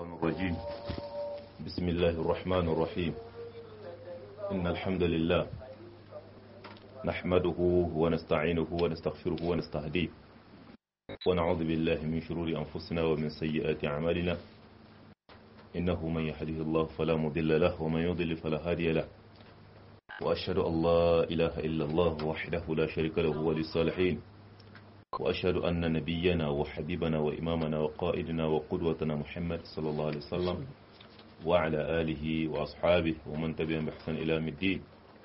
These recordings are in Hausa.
الرجيم بسم الله الرحمن الرحيم إن الحمد لله نحمده ونستعينه ونستغفره ونستهديه ونعوذ بالله من شرور أنفسنا ومن سيئات أعمالنا إنه من يهده الله فلا مضل له ومن يضلل فلا هادي له وأشهد أن لا إله إلا الله وحده لا شريك له ولي الصالحين وأشهد أن نبينا وحبيبنا وإمامنا وقائدنا وقدوتنا محمد صلى الله عليه وسلم وعلى آله وأصحابه ومن تبعهم بإحسان إلى يوم الدين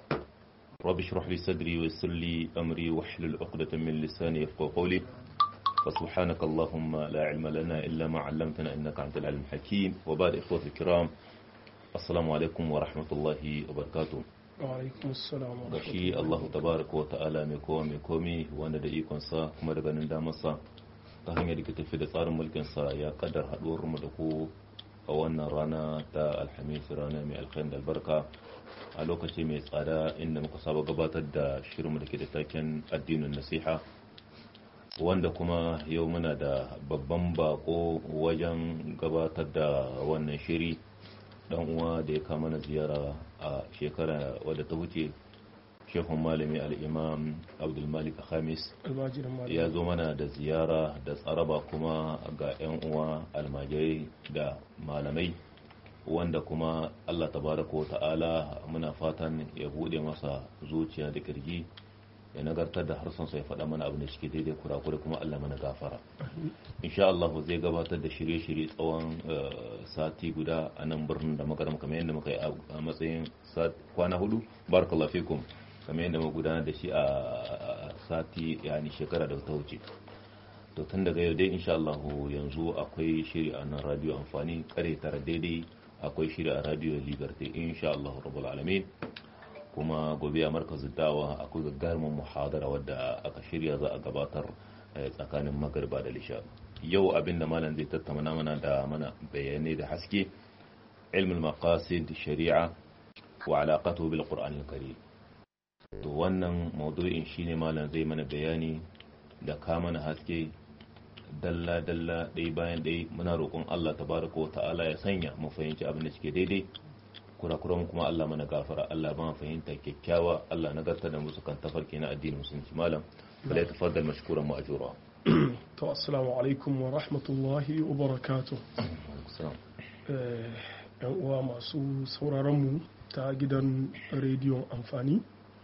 رب اشرح لي صدري ويسر لي أمري واحلل عقدة من لساني يفقهوا قولي فسبحانك اللهم لا علم لنا إلا ما علمتنا إنك أنت العلم الحكيم وبعد إخوة الكرام السلام عليكم ورحمة الله وبركاته Wa'alaikun salam wa ga shi Allah tabaraka wa ta'ala mai kowa mai komi wanda da ikonsa kuma da ganin damarsa ta hanyar da ke tafi da tsarin mulkinsa ya kadar haɗuwar mu da ku a wannan rana ta alhamis rana mai alkhairi da albarka a lokaci mai tsada inda muka saba gabatar da shirinmu da ke da taken addinin nasiha wanda kuma yau muna da babban bako wajen gabatar da wannan shiri dan uwa da ya kama na ziyara a shekara wadda ta wuce shehun malami al'imam abdulmalik khamis almajirin malam ya zo mana da ziyara da tsaraba kuma ga 'yan uwa almajirai da malamai wanda kuma allah tabaraka wa ta'ala muna fatan ya bude masa zuciya da kirji ya nagartar da harsansa ya faɗa mana abin da suke daidai kurakure kuma allah mana gafara insha Allah zai gabatar da shirye-shirye tsawon sati guda a nan birnin da makaram kamar yadda muka yi a matsayin kwana hudu barakallahu fikum kamar yadda muka gudanar da shi a sati yani shekara da ta wuce to tun daga yau dai insha Allah yanzu akwai shiri a nan radio amfani kare tara daidai akwai shiri a radio liberty insha Allah rabbul alamin kuma gobe a markazin dawa akwai gagarumin muhadara wadda aka shirya za a gabatar tsakanin magariba da lisha yau abin da malam zai tattauna mana da mana bayanai da haske ilmul maqasid shari'a wa alaqatuhu bil qur'anil karim to wannan maudu'in shine malam zai mana bayani da ka mana haske dalla dalla ɗaya bayan ɗaya muna roƙon Allah tabaraka wa ta'ala ya sanya mu fahimci abin da suke daidai kurakuran kuma Allah mana gafara Allah ba fahimta kyakkyawa Allah nagarta da musu kan tafarki na addinin musulunci malam bala ya tafaddal mashkuran ma'jura to assalamu alaikum wa rahmatullahi wa barakatuh Eh, yan uwa masu sauraron mu ta gidan rediyon amfani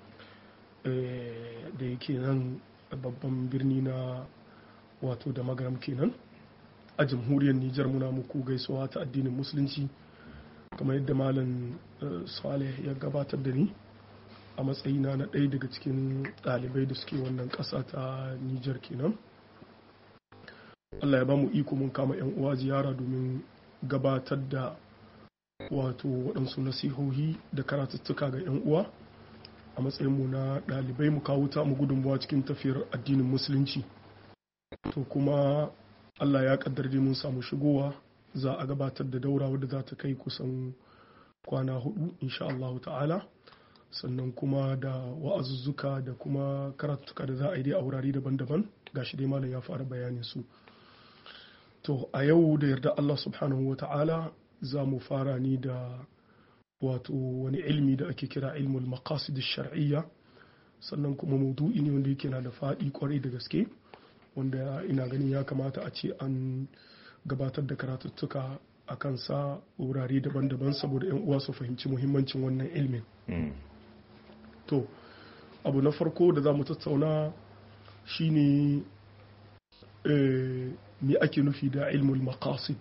eh, da yake nan babban birni na wato da magaram kenan a jamhuriyar Nijar muna muku gaisuwa ta addinin musulunci kamar yadda malam saleh ya gabatar da ni a matsayina na ɗaya daga cikin ɗalibai da suke wannan ƙasa ta nijar kenan allah ya ba mu iko mun kama 'yan uwa ziyara domin gabatar da wato waɗansu nasihohi da karatuttuka ga 'yan uwa a matsayinmu na ɗalibai mu kawo ta mu gudunmuwa cikin tafiyar addinin musulunci to kuma allah ya ƙaddar mun samu shigowa za a gabatar da daura wadda za ta kai kusan kwana hudu insha Allah ta'ala sannan kuma da wa'azuzzuka da kuma karatuka da za a yi dai a wurare daban-daban gashi dai malam ya fara bayanin su to a yau da yarda Allah subhanahu wa ta'ala za mu fara ni da wato wani ilmi da ake kira ilmul maqasid shar'iyya sannan kuma maudu'i ne wanda yake na da faɗi kwarai da gaske wanda ina ganin ya kamata a ce an gabatar da karatuttuka a kansa wurare daban-daban saboda 'yan uwa su fahimci muhimmancin wannan ilmin to abu na farko da za mu tattauna shine me ake nufi da ilmul maqasid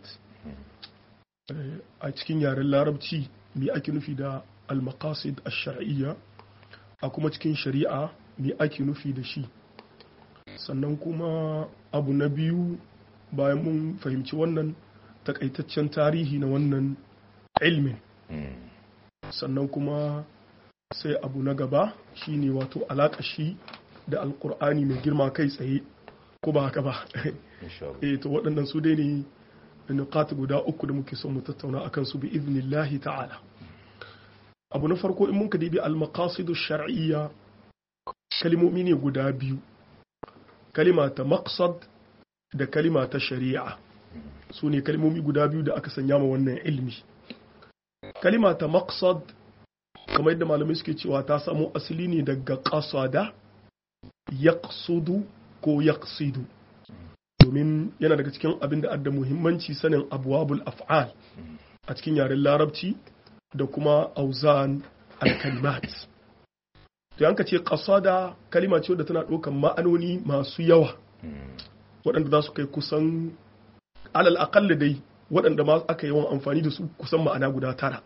a cikin yaren larabci me ake nufi da al-maqasid ash-shar'iyya a kuma cikin shari'a me ake nufi da shi sannan kuma abu na biyu bayan mun fahimci wannan takaitaccen tarihi na wannan ilmin sannan kuma sai abu na gaba shine wato alaƙa shi da alkur'ani mai girma kai tsaye ko ba haka ba eh to waɗannan su dai ne nuqat guda uku da muke son mu tattauna akan su bi iznillahi ta'ala abu na farko in mun ka dibi al-maqasidu shar'iyya kalimomi ne guda biyu kalima ta maqsad da kalima ta shari'a su ne kalmomi guda biyu da aka sanya ma wannan ilmi kalima ta maqsad kamar yadda malamai suke cewa ta samo asali ne daga qasada yaqsudu ko yaqsidu domin yana daga cikin abin da adda muhimmanci sanin abwabul af'al a cikin yaren larabci da kuma auzan al-kalimat to yanka ce qasada kalima ce wadda tana ɗaukar ma'anoni masu yawa waɗanda za su kai kusan alal aƙalla dai waɗanda ma aka yawan amfani da su kusan ma'ana guda tara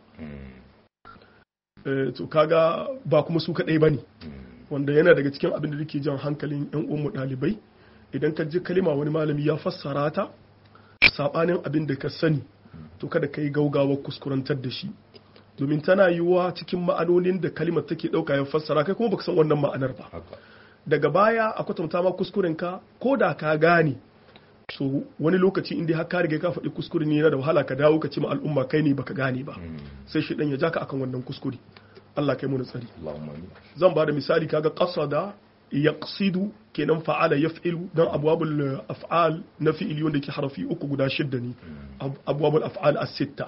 to kaga ba kuma su kaɗai ba ne wanda yana daga cikin abin da ke jan hankalin 'yan uwanmu ɗalibai idan ka ji kalima wani malami ya fassara ta saɓanin abin da ka sani to kada ka yi gaugawar kuskurantar da shi domin tana yiwuwa cikin ma'anonin da kalimar take ɗauka ya fassara kai kuma baka san wannan ma'anar ba daga baya a kwatanta ma kuskuren ka ko da ka gane so wani lokaci inda har ka riga ka faɗi kuskure ne yana da wahala ka dawo ka ce ma al'umma kai ne baka gane ba sai shi dan ya ja ka akan wannan kuskure Allah kai mu tsari zan ba da misali kaga qasada yaqsidu kenan fa'ala yaf'ilu dan abwabul af'al na fi'ili wanda ke harafi uku guda shidda ne abwabul af'al as-sitta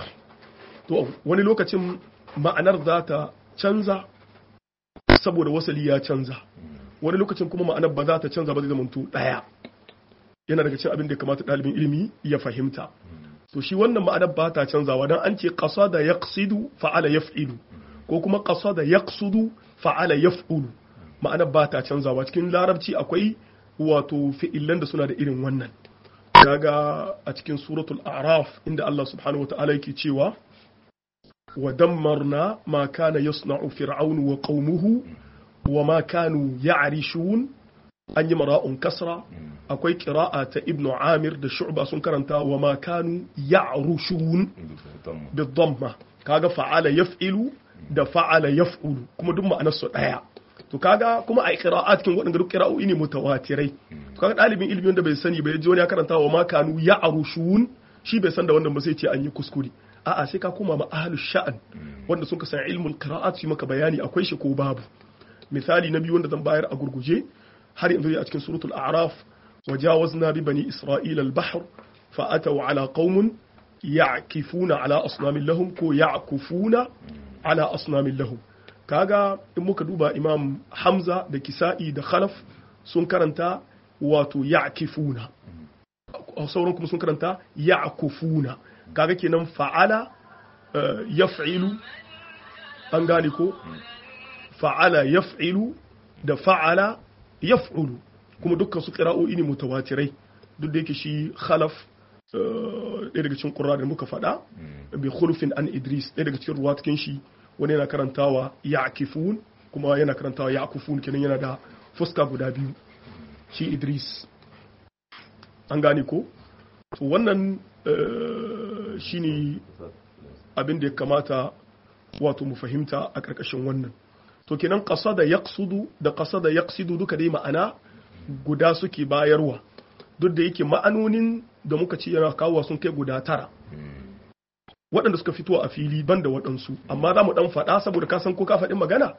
to wani lokacin ma'anar za ta canza saboda wasali ya canza wani lokacin kuma ma'anar ba za ta canza ba zai zamanto daya yana daga cikin abin da kamata ɗalibin ilimi ya fahimta to shi wannan ma'anar ba ta canzawa dan an ce qasada yaqsidu fa'ala yaf'ilu ko kuma qasada yaqsudu fa'ala yaf'ulu ma'anar ba ta canzawa cikin larabci akwai wato fi'ilan da suna da irin wannan kaga a cikin suratul a'raf inda Allah subhanahu wata'ala yake cewa wa dammarna ma kana yasna'u fir'aunu wa qaumuhu wa ma kanu ya'rishun an yi mara'un kasra akwai qira'a ta ibnu amir da shu'ba sun karanta wa ma kanu ya'rushun bidamma kaga fa'ala yaf'ilu da fa'ala yaf'ulu kuma duk ma'anar su daya to kaga kuma a qira'at kin waɗanda duk qira'o'i ne mutawatirai to kaga dalibin ilimi wanda bai sani bai ji wani ya karanta wa ma kanu ya'rushun shi bai san da wannan ba sai ce an yi kuskure a'a sai ka koma ma ahlus sha'an wanda sun san ilmul qira'at su maka bayani akwai shi ko babu misali na biyu wanda zan bayar a gurguje har yanzu a cikin suratul a'raf wajawazna bi bani isra'ila al-bahr fa ataw ala qaumun ya'kifuna ala asnamin lahum ko ya'kufuna ala asnamin lahum kaga in muka duba imam hamza da kisa'i da khalaf sun karanta wato ya'kifuna sauran kuma sun karanta ya'kufuna kaga kenan fa'ala yaf'ilu an gane ko fa'ala yaf'ilu da fa'ala yaf'ulu kuma dukkan su qira'o'i ne mutawatirai duk da yake shi khalaf ɗaya daga cikin ƙura da muka faɗa bi khulufin an idris ɗaya daga cikin ruwa cikin shi wani yana karantawa ya'kifun kuma yana karantawa ya'kufun kenan yana da fuska guda biyu shi idris an gane ko to wannan shine abin da ya kamata wato mu fahimta a ƙarƙashin wannan to kenan ƙasa da yaqsudu da ƙasa da yaqsidu duka dai ma'ana guda suke bayarwa duk da yake ma'anonin da muka ce yana kawowa sun kai guda tara waɗanda suka fito a fili ban da waɗansu amma za mu ɗan faɗa saboda ka san ko ka faɗi magana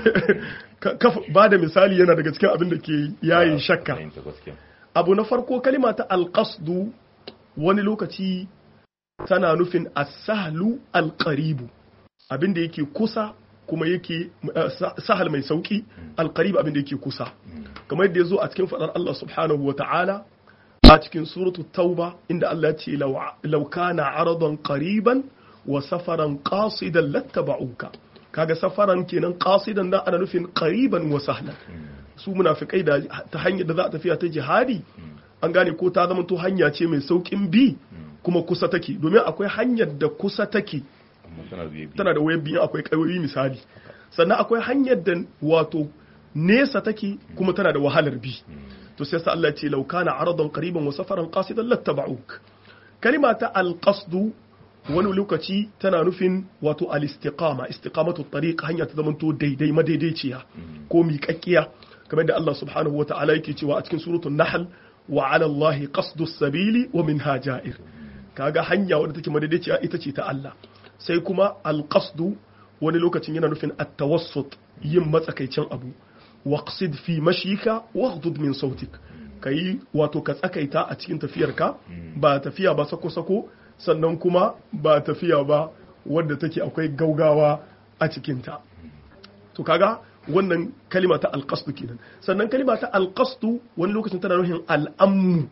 ba da misali yana daga cikin abin da ke yayin shakka abu na farko kalima ta alƙasdu wani lokaci tana nufin asahlu alƙaribu abin da yake kusa kuma yake sahal mai sauki alƙaribu abin da yake kusa kamar yadda ya zo a cikin faɗar Allah subhanahu wa ta'ala a cikin suratu tauba inda Allah ya ce law kana aradan qariban wa safaran qasidan lattaba'uka kaga safaran kenan qasidan da ana nufin qariban wa sahlan su munafikai da ta hanyar da za a tafiya ta jihadi an gane ko ta zama to hanya ce mai saukin bi kuma kusa take domin akwai hanyar da kusa take tana da wayar biyan akwai kayoyi misali sannan akwai hanyar da wato nesa take kuma tana da wahalar bi to sai Allah ya ce law kana aradan qariban wa safaran qasidan lattaba'uk kalima ta alqasdu wani lokaci tana nufin wato al-istiqama istiqamatu tariq hanya ta zamanto daidai madaidaiciya ko miƙaƙƙiya kamar da Allah subhanahu wa ta'ala yake cewa a cikin suratul nahl wa 'ala Allah qasdu sabili wa minha ja'ir kaga hanya wadda take madaidaiciya ita ce ta Allah sai kuma al-qasdu wani lokacin yana nufin at-tawassut yin matsakaicin abu waqsid fi mashika waghdud min sautik ka yi wato ka tsakaita a cikin tafiyarka ba tafiya ba sako-sako sannan kuma ba tafiya ba wadda take akwai gaugawa a cikinta to kaga wannan kalima ta alqasdu kenan sannan kalima ta alqasdu wani lokacin tana nufin al'ammu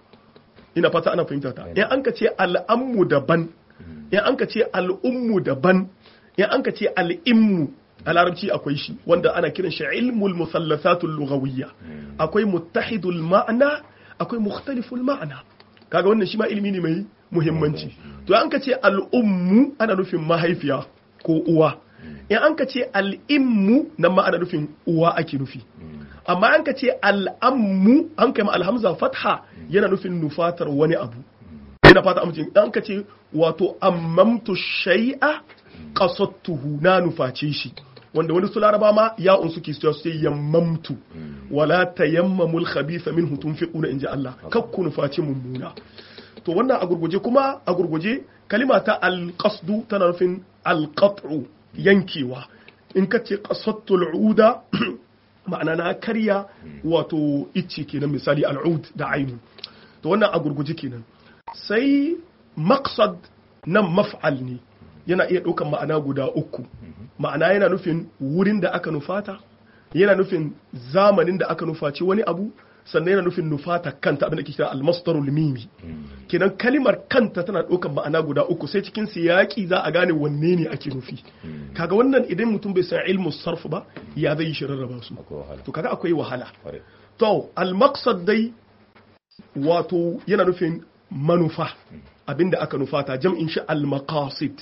ina fata ana fahimta ta in an ka ce al'ammu daban in an ka ce al'ummu daban in an ka ce al'immu a larabci akwai shi wanda ana kiran shi ilmul musallasatul lughawiyya akwai muttahidul ma'ana akwai mukhtaliful ma'ana kaga wannan shi ma ilimi ne mai muhimmanci to an ka ce al'ummu ana nufin mahaifiya ko uwa in an ka ce al'immu nan ma ana nufin uwa ake nufi amma an ka ce al'ammu an kai ma alhamza fatha yana nufin nufatar wani abu yana fata amince an ka ce wato ammamtu shay'a qasattuhu na nuface shi wanda wani su laraba ma ya un suke su ce yammamtu wala tayammamul khabitha minhu tunfiquna inji Allah kakku nufaci mummuna to wannan a gurguje kuma a gurguje kalima ta alqasdu tana nufin alqat'u yankewa in ka ce qasattul uda ma'ana na karya wato icce kenan misali al'ud da ainu to wannan a gurguje kenan sai maqsad nan maf'al ne yana iya ɗaukan ma'ana guda uku ma'ana yana nufin wurin da aka nufata yana nufin zamanin da aka nufaci wani abu sannan yana nufin nufata kanta abin da ke kira almastarul mimi kenan kalimar kanta tana ɗaukan ma'ana guda uku sai cikin siyaki za a gane wanne ne ake nufi kaga wannan idan mutum bai san ilmu sarf ba ya zai yi shi rarraba su to kaga akwai wahala to al-maqsad dai wato yana nufin manufa abinda aka nufata jam'in shi al-maqasid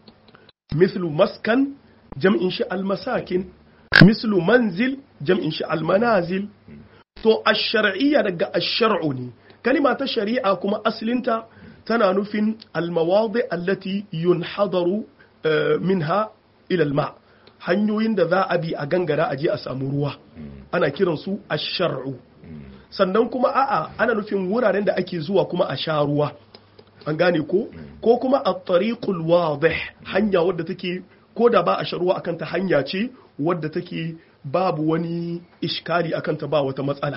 mislu maskan jam'in shi al-masakin mislu manzil jam'in shi al-manazil to ash-shar'iyya daga ash-shar'u ne kalima ta shari'a kuma aslinta tana nufin al-mawadi allati yunhadaru minha ila al-ma hanyoyin da za a bi a gangara a je a samu ruwa ana kiransu ash-shar'u sannan kuma a'a ana nufin wuraren da ake zuwa kuma a sha ruwa an gane ko ko kuma a tariqul wadih hanya wadda take ko da ba a sha ruwa akan ta hanya ce wadda take babu wani iskali akan ta ba wata matsala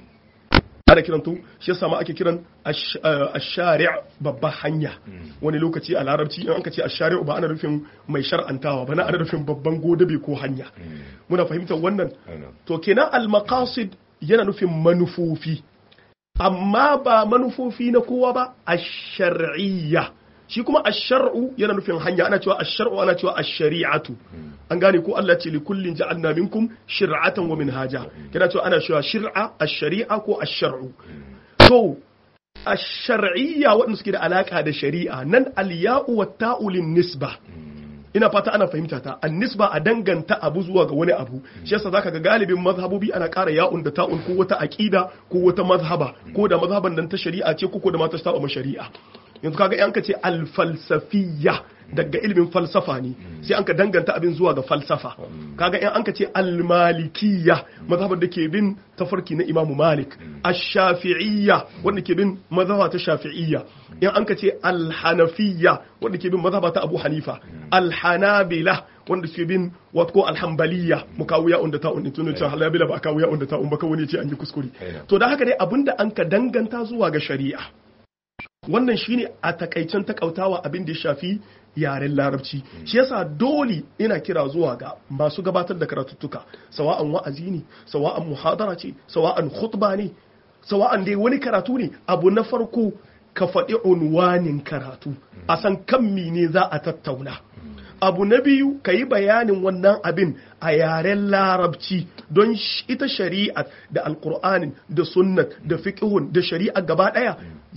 ana kiran to shi yasa ma ake kiran ash-shari' babba hanya wani lokaci a larabci in aka ce ash-shari' ba ana nufin mai shar'antawa ba na ana nufin babban godabe ko hanya muna fahimtar wannan to kenan al-maqasid yana nufin manufofi amma ba manufofi na kowa ba a shar'iyya shi kuma a shar'u yana nufin hanya ana cewa a shar'u ana cewa a shari'atu an gane ko Allah ce likullin ja'alna minkum shir'atan wa minhaja yana cewa ana cewa shir'a a shari'a ko a shar'u to a shar'iyya waɗanda suke da alaka da shari'a nan al-ya'u wa ta'u nisba ina fata ana fahimta ta annisba a danganta abu zuwa ga wani abu shi yasa zaka ga galibin mazhabobi ana ƙara ya'un da ta'un ko wata aqida ko wata mazhaba ko da mazhaban nan ta shari'a ce ko da ma ta saba shari'a yanzu kaga yan ka ce al-falsafiyya daga ilimin falsafa ne sai an ka danganta abin zuwa ga falsafa kaga yan an ka ce al-malikiyya mazhabar da ke bin tafarki na Imam Malik ash-shafi'iyya wanda ke bin mazhaba ta shafi'iyya yan an ka ce al-hanafiyya wanda ke bin mazhaba ta Abu Hanifa al-hanabila wanda ke bin wato al-hanbaliyya mukawiya unda ta unda tunu ta halabila ba kawiya unda ta umba kawai ne ce an yi kuskure to da haka dai abinda an ka danganta zuwa ga shari'a wannan shine a takaicen takautawa abin da ya shafi yaren larabci shi yasa dole ina kira zuwa ga masu gabatar da karatuttuka sawa'an wa'azi ne sawa'an muhadara ce sawa'an khutba ne sawa'an dai wani karatu ne abu na farko ka faɗi unwanin karatu a san kan ne za a tattauna abu na biyu ka yi bayanin wannan abin a yaren larabci don ita shari'a da alkur'anin da sunnat da fiqhun da shari'a gaba daya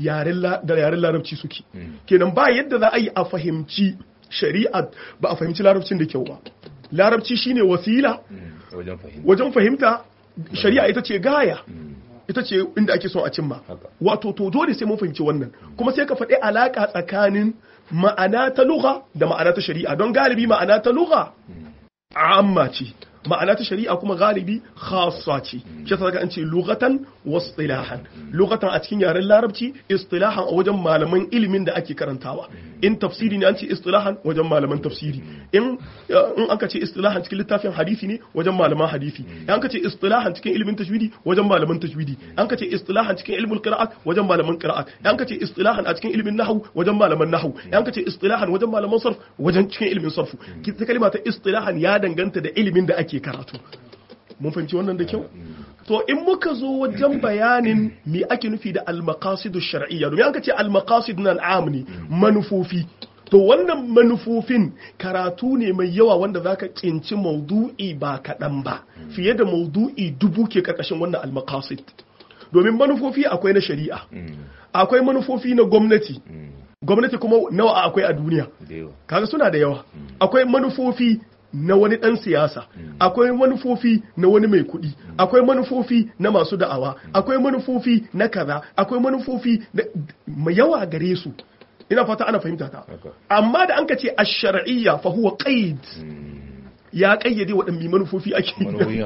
da yaren larabci suke kenan ba yadda za a yi a fahimci shari'a ba a fahimci larabcin da kyau ba larabci shine wasila wajen fahimta shari'a ita ce gaya ita ce inda ake son a cimma wato to dole sai mun fahimci wannan kuma sai ka faɗi alaka tsakanin ma'ana ta lugha da ma'ana ta shari'a don galibi ma'ana ta lugha amma ce ma'ana ta shari'a kuma galibi khassa ce shi yasa an ce lughatan wa istilahan lughatan a cikin yaren larabci istilahan a wajen malaman ilimin da ake karantawa in tafsiri ne an ce istilahan wajen malaman tafsiri in in aka ce istilahan cikin littafin hadisi ne wajen malaman hadisi in aka ce istilahan cikin ilimin tajwidi wajen malaman tajwidi an ka ce istilahan cikin ilmul qira'at wajen malaman qira'at an ka ce istilahan a cikin ilimin nahwu wajen malaman nahwu an ka ce istilahan wajen malaman sarf wajen cikin ilimin sarf ta kalma ta istilahan ya danganta da ilimin da ake karatu mun fahimci wannan da kyau to in muka zo wajen bayanin me ake nufi da al-maqasidu shar'iyya domin an ka ce al-maqasid nan am ne manufofi to wannan manufofin karatu ne mai yawa wanda zaka kinci maudu'i ba kaɗan ba fiye da maudu'i dubu ke karkashin wannan al-maqasid domin manufofi akwai na shari'a akwai manufofi na gwamnati gwamnati kuma nawa akwai a duniya kaga suna da yawa akwai manufofi na wani ɗan siyasa akwai manufofi na wani mai kuɗi akwai manufofi na masu da'awa akwai manufofi na kaza akwai manufofi mai yawa gare su ina fata ana fahimta ta amma da an ka ce ash-shar'iyya fa huwa qaid ya kayyade waɗanne manufofi ake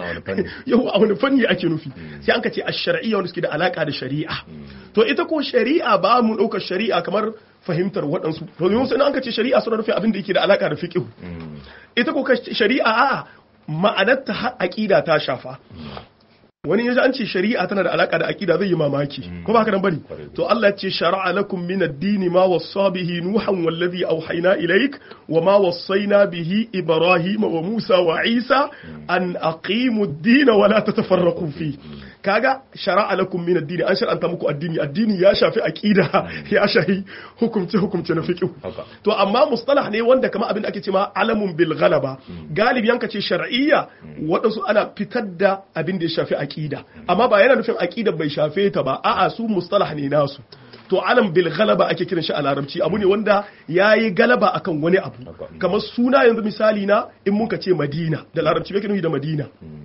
yau a wani fanni ake nufi sai an ka ce ash-shar'iyya wanda suke da alaka da shari'a to ita ko shari'a ba mu ɗaukar shari'a kamar fahimtar waɗansu to yau sai an ka ce shari'a suna nufin abin da yake da alaka da fiqh ita ko shari'a a ma'anar ta aqida ta shafa wani yaji an ce shari'a tana da alaka da aqida zai yi mamaki ko ba haka nan bane to Allah ya ce shar'a lakum min ad-din ma wassa bihi nuhan wallazi awhayna ilayk wa ma wassayna bihi ibrahim wa musa wa isa an aqimu ad-din wa la tatafarraqu fi kaga shara'a lakum min ad-din an shar'anta muku addini addini ya shafi aqida ya shafi hukumce hukumce na fiqh to amma mustalah ne wanda kamar abin da ake cewa alamun bil ghalaba galibi yanka ce shar'iyya wadansu ana fitar da abin da ya shafi aqida amma ba yana nufin aqida bai shafe ta ba a'a su mustalah ne nasu to alam bil galaba ake kiran shi a larabci abu ne wanda yayi galaba akan wani abu kamar suna yanzu misali na in muka ce madina da larabci bai nufi da madina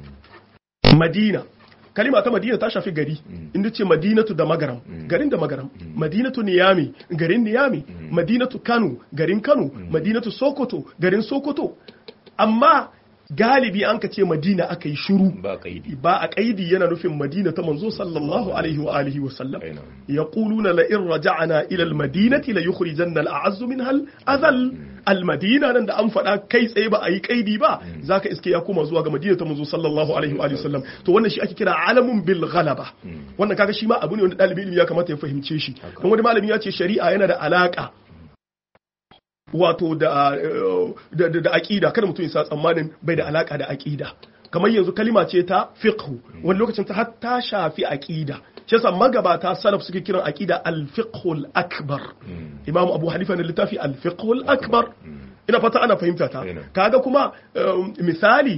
madina kalima ta madina ta shafi gari inda ce madinatu da magaram garin da magaram madinatu niyami garin niyami madinatu kano garin kano madinatu sokoto garin sokoto amma galibi an ka ce madina aka yi shuru ba a kaidi yana nufin madina ta manzo sallallahu alaihi wa alihi wa sallam ya kuluna la in raja'ana ila almadinati la yukhrijanna al'azzu minha al'azal almadina nan da an faɗa kai tsaye ba a yi kaidi ba zaka iske ya koma zuwa ga madina ta manzo sallallahu alaihi wa alihi wa sallam to wannan shi ake kira alamun bil ghalaba wannan kaga shi ma abu ne wanda dalibi ilimi ya kamata ya fahimce shi don wani malami ya ce shari'a yana da alaka wato da da aqida kada mutum ya sa tsammanin bai da alaka da aqida kamar yanzu kalima ce ta fiqh wani lokacin ta hatta shafi aqida shi yasa magabata salaf suke kiran aqida al-fiqh al-akbar imam abu hanifa ne littafi al-fiqh al-akbar ina fata ana fahimta ta kaga kuma misali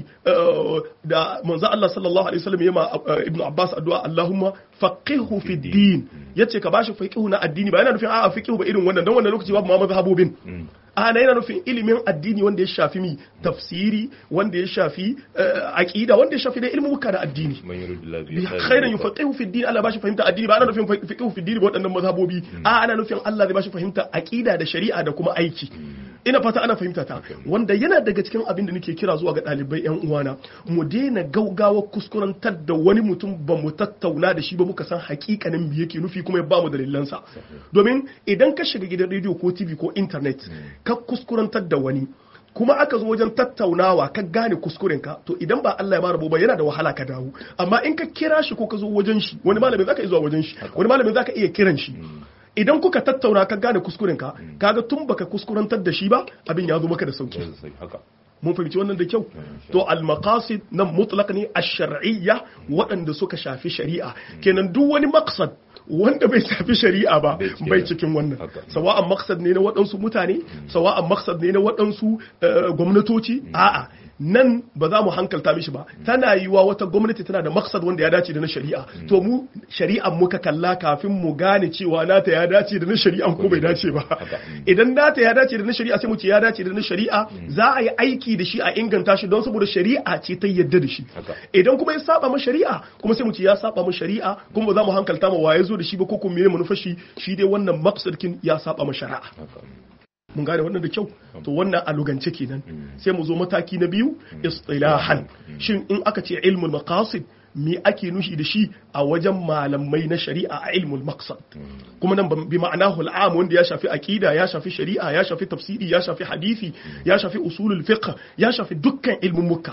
da manzo Allah sallallahu alaihi wasallam yema ibnu abbas addu'a Allahumma faqihu fi din yace ka bashi faqihu na addini ba yana nufin a'a faqihu ba irin wannan dan wannan lokaci babu ma mazhabobin ana yana nufin ilimin addini wanda ya shafi mi tafsiri wanda ya shafi aqida wanda ya shafi da ilimin muka da addini khairan yufaqihu fi din Allah bashi fahimta addini ba ana nufin faqihu fi din ba waɗannan mazhabobi a ana nufin Allah zai bashi fahimta aqida da shari'a da kuma aiki ina fata ana fahimta ta wanda yana daga cikin abin da nake kira zuwa ga ɗalibai yan uwana mu daina gaugawa kuskurantar da wani mutum ba mu tattauna da shi ba muka san hakikanin me yake nufi kuma ya ba mu dalilansa domin idan ka shiga gidan rediyo ko tv ko internet ka kuskurantar da wani kuma aka zo wajen tattaunawa ka gane kuskurenka to idan ba Allah ya ba rabo ba yana da wahala ka dawo amma in ka kira shi ko ka zo wajen shi wani malamin zaka iya zuwa wajen shi wani malamin zaka iya kiran shi idan kuka tattauna ka gane kuskurenka kaga tun baka kuskurantar da shi ba abin ya zo maka da sauki mun fahimci wannan da kyau to al-maqasid nan mutlaq ne ash-shar'iyya waɗanda suka shafi shari'a kenan duk wani maqsad wanda bai shafi shari'a ba bai cikin wannan sawa'an maqsad ne na waɗansu mutane sawa'an maqsad ne na waɗansu gwamnatoci a'a nan ba za mu hankalta mishi ba tana yiwa wata gwamnati tana da maksad wanda ya dace da na shari'a to mu shari'an muka kalla kafin mu gane cewa nata ya dace da na shari'an ko bai dace ba idan nata ya dace da na shari'a sai mu ce ya dace da na shari'a za a yi aiki da shi a inganta shi don saboda shari'a ce ta yadda da shi idan kuma ya saba ma shari'a kuma sai mu ce ya saba ma shari'a kuma ba za mu hankalta ma waye zo da shi ba ko kuma me manufar shi shi dai wannan maksadkin ya saba ma shari'a mun gane wannan da kyau to wannan a lugance kenan sai mu zo mataki na biyu istilahan shin in aka ce ilmul maqasid me ake nushi da shi a wajen malamai na shari'a a ilmul maqsad kuma nan bi ma'anahu al'am wanda ya shafi aqida ya shafi shari'a ya shafi tafsiri ya shafi hadisi ya shafi usulul fiqh ya shafi dukkan ilmin mukka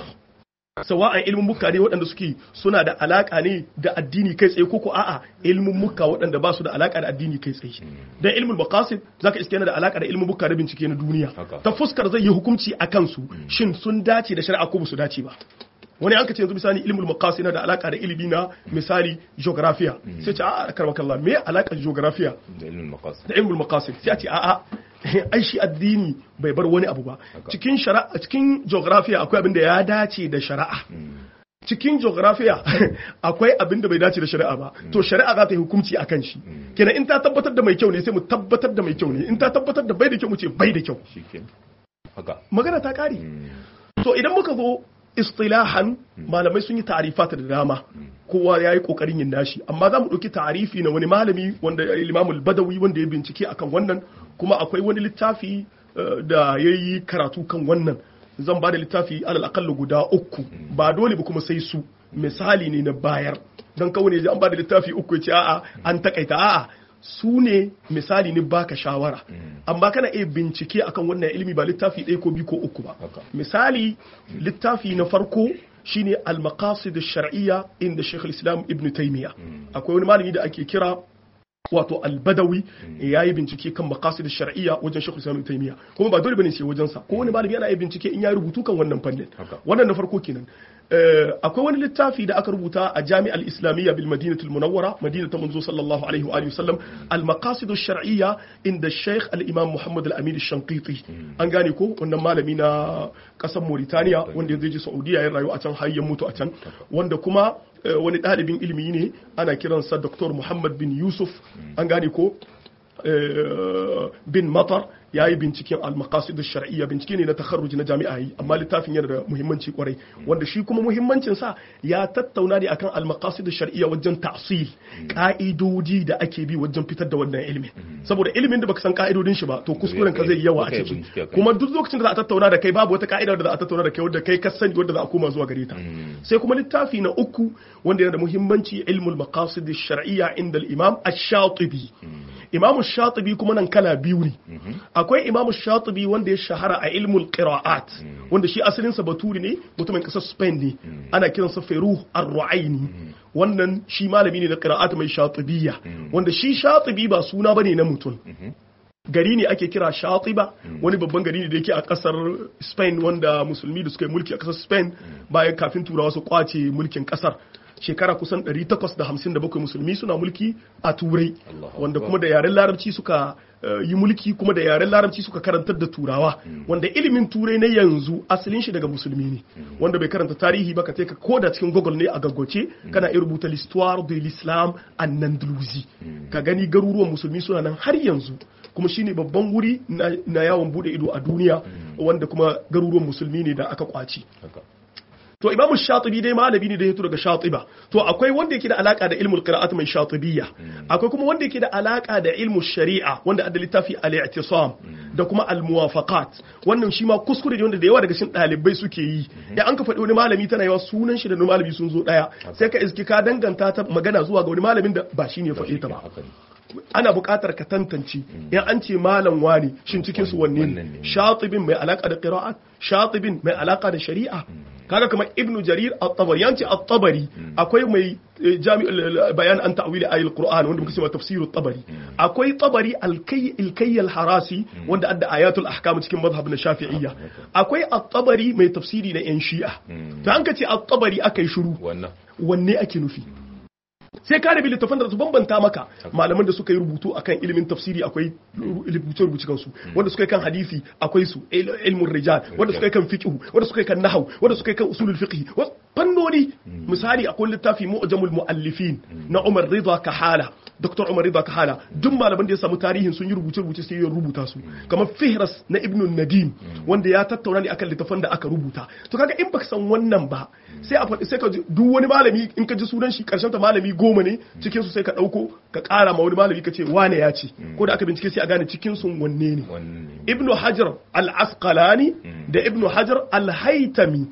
sawa'an ilmin mukka ne waɗanda suke suna da alaka ne da addini kai tsaye koko a'a ilmin mukka waɗanda ba su da alaka da addini kai tsaye dan ilmul maqasid zaka iske yana da alaka da ilmin mukka da bincike na duniya ta fuskar zai yi hukunci akan su shin sun dace da shari'a ko ba su dace ba wani an ka ce yanzu misali ilmul maqasid na da alaka da ilimi na misali geographiya sai ce a'a karbakallah me alaka geographiya da ilmin maqasid da ilmul maqasid sai a ce a'a ai shi addini bai bar wani abu ba cikin shari'a cikin geographiya akwai abin da ya dace da shari'a cikin geographiya akwai abin da bai dace da shari'a ba to shari'a za ta yi hukunci a kan shi kenan in ta tabbatar da mai kyau ne sai mu tabbatar da mai kyau ne in ta tabbatar da bai da kyau mu ce bai da kyau haka magana ta kare to idan muka zo istilahan malamai sun yi ta'arifata da dama kowa ya yi kokarin yin nashi amma za mu ɗauki ta'arifi na wani malami wanda imamul badawi wanda ya bincike akan wannan kuma akwai wani littafi da ya yi karatu kan wannan zan ba da littafi alal akalla guda uku ba dole ba kuma sai su misali ne na bayar don kawai ne an ba da littafi uku ya ce a'a an takaita a'a su ne misali ne baka shawara amma kana iya bincike akan wannan ilimi ba littafi ɗaya ko biyu ko uku ba misali littafi na farko shine al-maqasid ash-shar'iyya inda Sheikh al-Islam Ibn Taymiyyah akwai wani malami da ake kira wato albadawi ya yi bincike kan maqasid shar'iyya wajen shekul islam taymiya kuma ba dole bane sai wajen sa ko wani malami yana yi bincike in ya rubutu kan wannan fannin wannan na farko kenan akwai wani littafi da aka rubuta a jami'ar islamiyya bil madinatul munawwara madinatu manzo sallallahu alaihi wa alihi wasallam al maqasid shar'iyya inda sheikh al imam muhammad al amin shanqiti an gane ko wannan malami na kasar mauritania wanda ya je saudiya ya rayu a can har ya mutu a can wanda kuma wani ɗalibin ilimi ne ana kiransa dr muhammad bin yusuf an gane ko bin matar ya yi binciken al-maqasid shar'iyya bincike ne na takharruji na jami'a yi amma littafin yana da muhimmanci kwarai wanda shi kuma muhimmancin sa ya tattauna ne akan al-maqasid shar'iyya wajen ta'sil ka'idoji da ake bi wajen fitar da wannan ilimin saboda ilimin da baka san ka'idodin shi ba to kuskuren ka zai yi yawa a ciki kuma duk lokacin da za a tattauna da kai babu wata ka'ida da za a tattauna da kai wanda kai ka sani wanda za a koma zuwa gare ta sai kuma littafi na uku wanda yana da muhimmanci ilmul maqasid shar'iyya inda al-imam ash-shatibi imam ash-shatibi kuma nan kala biyu ne akwai imam shatibi wanda ya shahara a ilmul qira'at wanda shi asalin sa baturi ne mutumin kasar spain ne ana kiransa feruh ar-ru'aini wannan shi malami ne da qira'at mai shatibiyya wanda shi shatibi ba suna bane na mutum gari ne ake kira shatiba wani babban gari ne da yake a kasar spain wanda musulmi da suka yi mulki a kasar spain bayan kafin turawa su kwace mulkin kasar shekara kusan 857 musulmi suna mulki a turai wanda kuma da yaren larabci suka yi mulki kuma da yaren larabci suka karantar da turawa wanda ilimin turai na yanzu asalin shi daga musulmi ne wanda bai karanta tarihi ba ka ka koda cikin google ne a gaggoce kana iya rubuta l'histoire de l'islam an andalusi ka gani garuruwan musulmi suna nan har yanzu kuma shine babban wuri na yawon bude ido a duniya wanda kuma garuruwan musulmi ne da aka kwaci to imamu shatibi dai malami ne da ya daga shatiba to akwai wanda yake da alaka da ilmul qira'at mai shatibiyya akwai kuma wanda yake da alaka da ilmul shari'a wanda adda littafi al-i'tisam da kuma al-muwafaqat wannan shi ma kuskure ne wanda da yawa daga cikin dalibai suke yi ya an ka faɗi wani malami tana yawa sunan shi da wani malami sun zo daya sai ka iski ka danganta ta magana zuwa ga wani malamin da ba shi ne faɗe ta ba ana buƙatar ka tantance in an ce malam wani shin cikin su wanne ne shatibin mai alaka da qira'at shatibin mai alaka da shari'a kaga kamar ibnu jarir at-tabari yanci at-tabari akwai mai jami'ul bayan an ta'wili ayatul qur'an wanda muke cewa tafsir at-tabari akwai tabari al-kay al-kay al-harasi wanda adda ayatul ahkam cikin madhhab na shafi'iyya akwai at-tabari mai tafsiri na yan shi'a to an ka ce at-tabari akai shiru wanne ake nufi sai ka rabi littafan da su bambanta maka malaman da suka yi rubutu akan ilimin tafsiri akwai rubuce rubuce kansu wanda suka yi kan hadisi akwai su ilmun rijal wanda suka yi kan fiqh wanda suka yi kan nahwu wanda suka yi kan usulul fiqh fannoni misali akwai littafi mu'jamul muallifin na Umar Ridha Kahala Dr. Umar Ridha Kahala duk malaman da ya samu tarihin sun yi rubuce rubuce sai ya rubuta su kamar Fihras na Ibn Nadim wanda ya tattauna ne akan littafan da aka rubuta to kaga in baka san wannan ba sai a faɗi sai ka duk wani malami in ka ji sunan shi karshen ta malami goma ne cikin su sai ka ɗauko ka ƙara ma wani malami ka ce wane ya ce ko da aka bincike sai a gane cikin sun wanne ne ibnu hajar al-asqalani da ibnu hajar al-haytami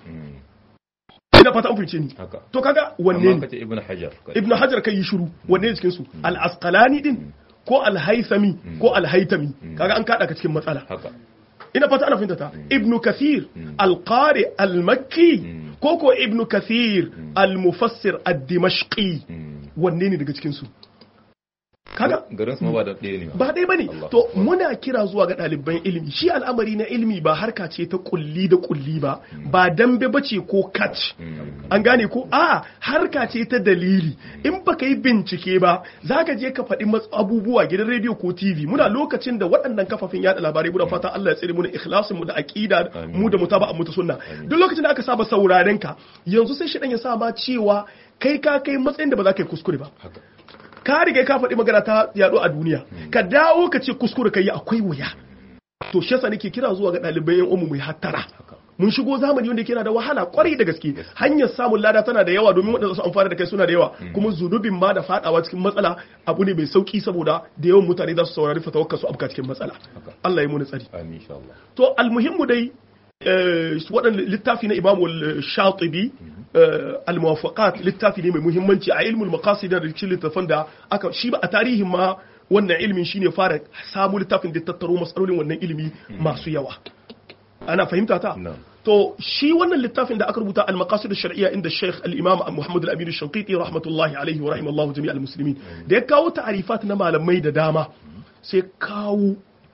ina fata an fice ni haka to kaga wanne amma ne kace ibnu hajar ibnu hajar kai yi shiru wanne ne cikin su al-asqalani din ko al-haythami ko al-haytami kaga an kada ka cikin matsala haka ina fata ana fahimta ta ibnu kathir al-qari al-makki ko ko ibnu kathir al-mufassir ad-dimashqi wanne ne daga cikin su kaga garin su ma ba da ɗaya ne ba ba dai bane Allah. to muna kira zuwa ga ɗaliban ilimi shi al'amari na ilimi ba harka ce ta kulli da kulli ba ba dambe bace ko catch an gane ko a harka ce ta dalili in baka yi bincike ba zaka je ka faɗi mas- abubuwa gidan rediyo ko TV muna lokacin da waɗannan kafafen yada labarai muna fatan Allah ya tsare mu da ikhlasin mu da aqida Amin. mu da mutaba'an mu ta sunna duk lokacin da aka saba sauraren ka yanzu sai shi dan ya sa ma cewa kai ka kai matsayin da ba za ka yi kuskure ba haka ka riga ka faɗi magana ta yaɗo a duniya ka dawo ka ce kuskure ka yi akwai wuya to shi yasa nake kira zuwa ga ɗalibai yan umu mai hattara mun shigo zamani wanda yake yana da wahala kwarai da gaske hanyar samun lada tana da yawa domin waɗanda su amfana da kai suna da yawa kuma zunubin ma da fadawa cikin matsala abu ne mai sauki saboda da yawan mutane za su saurari fatawar su abka cikin matsala Allah ya muni tsari amin insha Allah to almuhimmu dai eh, waɗanda littafi na imamu shatibi al-muwafaqat littafi ne mai muhimmanci a ilmul maqasid da cikin littafin da aka shi ba a tarihin ma wannan ilmin shine fara samu littafin da tattaro matsalolin wannan ilimi masu yawa ana fahimta ta Na'am. to shi wannan littafin da aka rubuta al-maqasid ash-shar'iyya inda Sheikh al-Imam Muhammad al-Amin ash-Shanqiti rahmatullahi alayhi wa rahimallahu jami' al-muslimin da ya kawo ta'arifat na malamai da dama sai kawo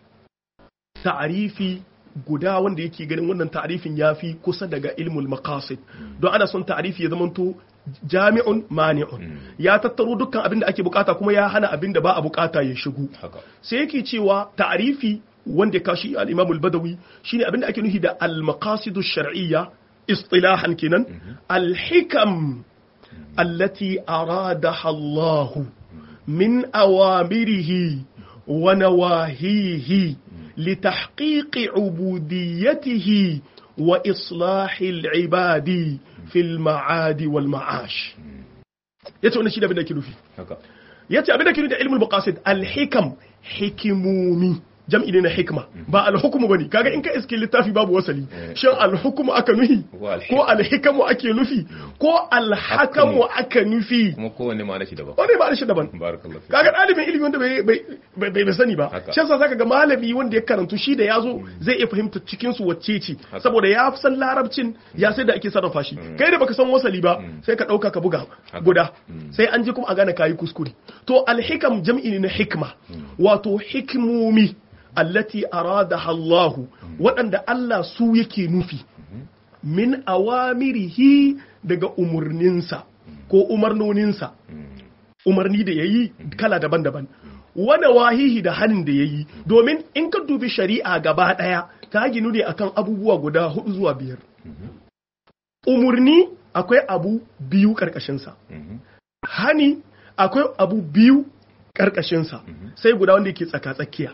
ta'arifi guda wanda yake ganin wannan ta'arifin yafi kusa daga ilmul maqasid don ana son ta'arifi ya zamanto jami'un mani'un ya tattaro dukkan abin da ake bukata kuma ya hana abin da ba a bukata ya shigo haka sai yake cewa ta'arifi wanda ya kashi al-Imam al-Badawi shine abinda ake nufi da al-maqasid ash-shar'iyya istilahan kenan al-hikam allati aradaha Allah min awamirihi wa nawahihi لتحقيق عبوديته وإصلاح العباد في المعاد والمعاش yace wannan shi da abin da ke nufi haka yace abin da ke nufi da ilmul maqasid al-hikam hikimomi jam'i ne na hikma ba al-hukmu bane kaga in ka iske littafi babu wasali shin al-hukmu aka nufi Ko al-hik- ko al-hikamu ake nufi ko al-hakamu aka nufi kuma kowanne ma'ana shi daban wani ba shi daban barakallahu fi kaga ɗalibin ilimi wanda bai bai bai bai sani ba Haka. shi yasa zaka ga malami wanda ya karantu shi da yazo zai iya fahimta cikin su wacce ce saboda ya san larabcin ya sai da ake sarrafa shi kai da baka san wasali ba sai ka dauka ka buga guda sai an ji kuma a gane kayi kuskure to alhikam jam'i ne na hikma wato hikmomi allati aradaha Allah waɗanda Allah su yake nufi min awamirihi daga umurninsa ko umarnoninsa umarni da ya yi kala daban-daban wani wahihi da hannun da ya yi domin in ka dubi shari'a gaba ɗaya ta ginu ne akan abubuwa guda hudu zuwa biyar umarni akwai abu biyu ƙarƙashinsa hani akwai abu biyu ƙarƙashinsa sai guda wanda yake tsaka-tsakiya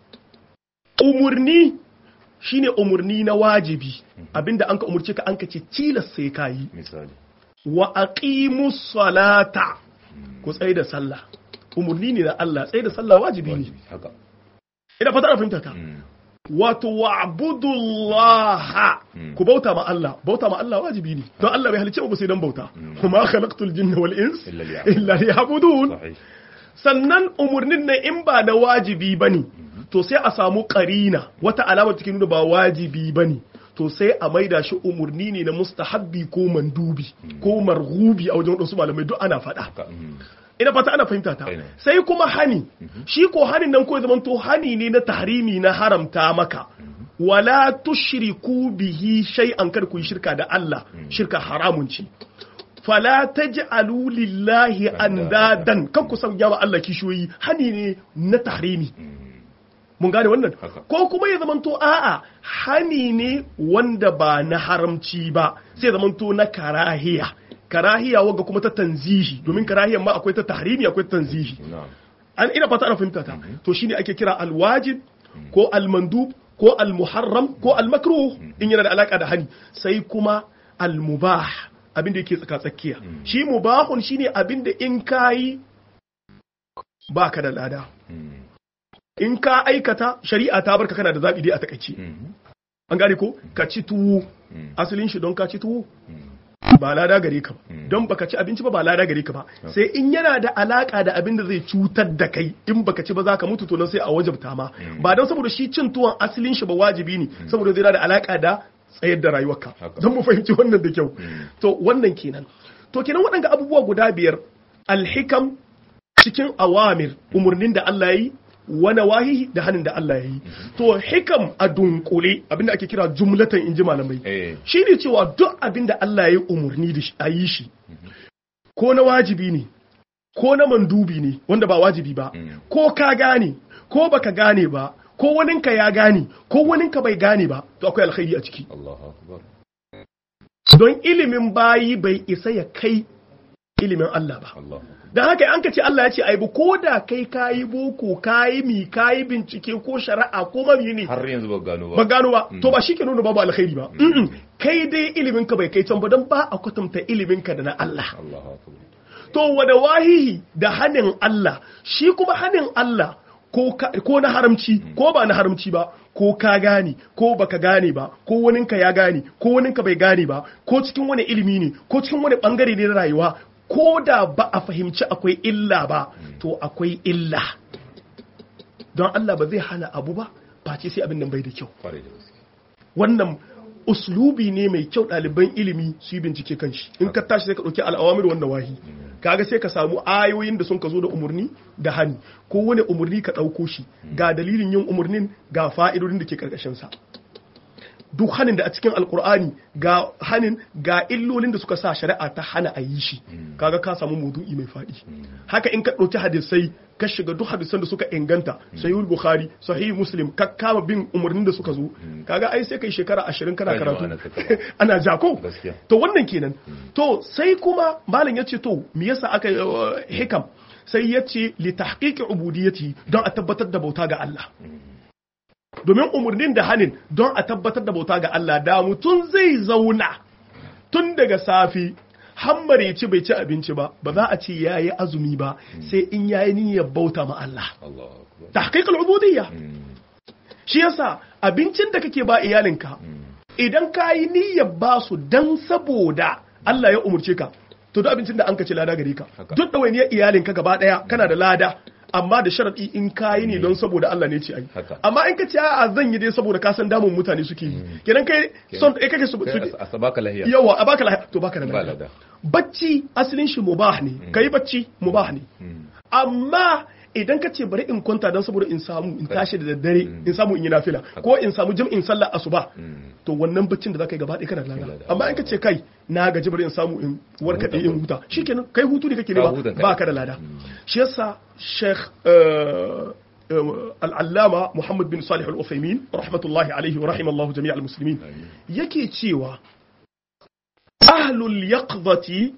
umarni shine umarni na wajibi abinda an ka umarci ka an ka ce tilas sai ka yi misali wa aqimus salata ku tsaye da sallah umurni ne na Allah tsaye da sallah wajibi ne wajibi haka ina fata na fahimta ta wato wa'budullaha ku bauta ma Allah bauta ma Allah wajibi ne don Allah bai halicce mu sai dan bauta kuma khalaqtul jinna wal ins Illa liya'budun. illa liya'budun sahih sannan umurnin nan in ba da wajibi bane to sai a samu karina wata alama take nuna ba wajibi bane to sai a maida shi umurni ne na mustahabbi ko mandubi ko marghubi a wajen wasu malamai duk ana faɗa haka mm. ina fata ana fahimta ta Aina. sai kuma hani shi ko hanin nan ko zaman to hani ne na tahrimi na haramta maka wala tushriku bihi shay'an kar ku yi shirka da Allah shirka haramun ce fala taj'alu lillahi andadan kan ku sanya wa Allah kishoyi hani ne na tahrimi mun gane wannan Haka. ko kuma ya zamanto a'a hani ne wanda ba na haramci ba sai zamanto na karahiya karahiya wagga kuma ta tanzihi domin karahiyan ma akwai ta tahrimi akwai ta tanzihi na'am an ina fata ana fahimta ta to shine ake kira alwajib ko almandub ko almuharram ko almakruh in yana da alaka da hani sai kuma almubah abin da yake tsaka tsakiya shi mubahun shine abin da in kayi baka da lada Mm. in ka aikata shari'a ta barka kana da zaɓi dai a takaice an gane ko ka ci tuwo asalin shi don ka ci tuwo ba lada gare ka ba don baka ci abinci ba ba lada gare ka ba sai in yana da alaka da abin da zai cutar da kai in baka ci ba za ka mutu to nan sai a wajabta ma ba don saboda shi cin tuwon asalin shi ba wajibi ne saboda zai da alaka da tsayar da rayuwarka don mu fahimci wannan da kyau to wannan kenan to kenan waɗanga abubuwa guda biyar alhikam cikin awamir umarnin da Allah ya yi wani wahihi da hannun da Allah ya yi to hikam a dunkule abinda ake kira jumlatan inji malamai shi ne cewa duk abinda Allah ya yi umarni da a yi shi ko na wajibi ne ko na mandubi ne wanda ba wajibi ba ko ka gane ko baka gane ba ko waninka ya gane ko waninka bai gane ba to akwai alkhairi a ciki don ilimin bayi bai isa ya kai ilimin Allah ba don haka an ka ce Allah ya ce aibu ko da kai kayi boko kayi mi kayi bincike ko shari'a ko mami ne har yanzu ba gano ba ba gano ba to ba shi ke nuna babu alkhairi ba kai dai ilimin ka bai kai can ba don ba a kwatanta ilimin ka da na Allah to wada wahihi da hanin Allah shi kuma hanin Allah ko na haramci ko ba na haramci ba ko ka gane ko baka gane ba ko waninka ya gane ko waninka bai gane ba ko cikin wani ilimi ne ko cikin wani bangare ne na rayuwa ko da ba a fahimci akwai illa ba to akwai illa don Allah ba zai hana abu ba face sai abin nan bai da kyau wannan uslubi ne mai kyau ɗaliban ilimi su yi bincike kan shi in ka tashi sai ka ɗauki al'awamir wanda wahi kaga sai ka samu ayoyin da sun ka zo da umarni da hani ko wani umarni ka ɗauko shi ga dalilin yin umarnin ga fa'idodin da ke ƙarƙashin sa duk hanin da a cikin alkur'ani ga hanin ga illolin da suka sa shari'a ta hana a yi shi kaga ka samu maudu'i mai faɗi haka in ka ɗauki hadisai ka shiga duk hadisan da suka inganta sahihul bukhari sahih muslim ka kama bin umarnin da suka zo kaga ai sai kai shekara ashirin kana karatu ana jako to wannan kenan to sai kuma malam yace to me yasa aka hikam sai yace li tahqiqi ubudiyyati don a tabbatar da bauta ga Allah domin umarnin da hanin don a tabbatar da bauta ga Allah da mutum zai zauna tun daga safi hammar ya ci bai ci abinci ba ba za a ce ya yi azumi ba sai in ya yi niyyar bauta ma Allah ta haƙiƙar ubudiyya shi yasa abincin da kake ba iyalinka idan ka yi niyyar ba su don saboda Allah ya umarce ka to duk abincin da an ka ci lada gare ka duk ɗawainiyar iyalinka gaba ɗaya kana da lada amma da sharaɗi in kayi ne don saboda Allah ne ce ai amma in ka ce a zan yi dai saboda ka san damun mutane suke yi kenan kai son kai kake su a baka lahiya yawa a baka lahiya to baka da lahiya bacci asalin shi mubah ne kai bacci mubah ne amma idan ka ce bari in kwanta don saboda in samu in tashi da daddare in samu in yi nafila ko in samu jam'in sallah asuba to wannan baccin da zaka yi gaba ɗaya kana da lada amma in ka ce kai na gaji bari in samu in warkaɗe in huta shikenan kai hutu ne kake ne ba ka da lada shi yasa sheikh al'allama muhammad bin salih al-uthaymin rahmatullahi alaihi wa rahimallahu jami'al muslimin yake cewa ahlul yaqdati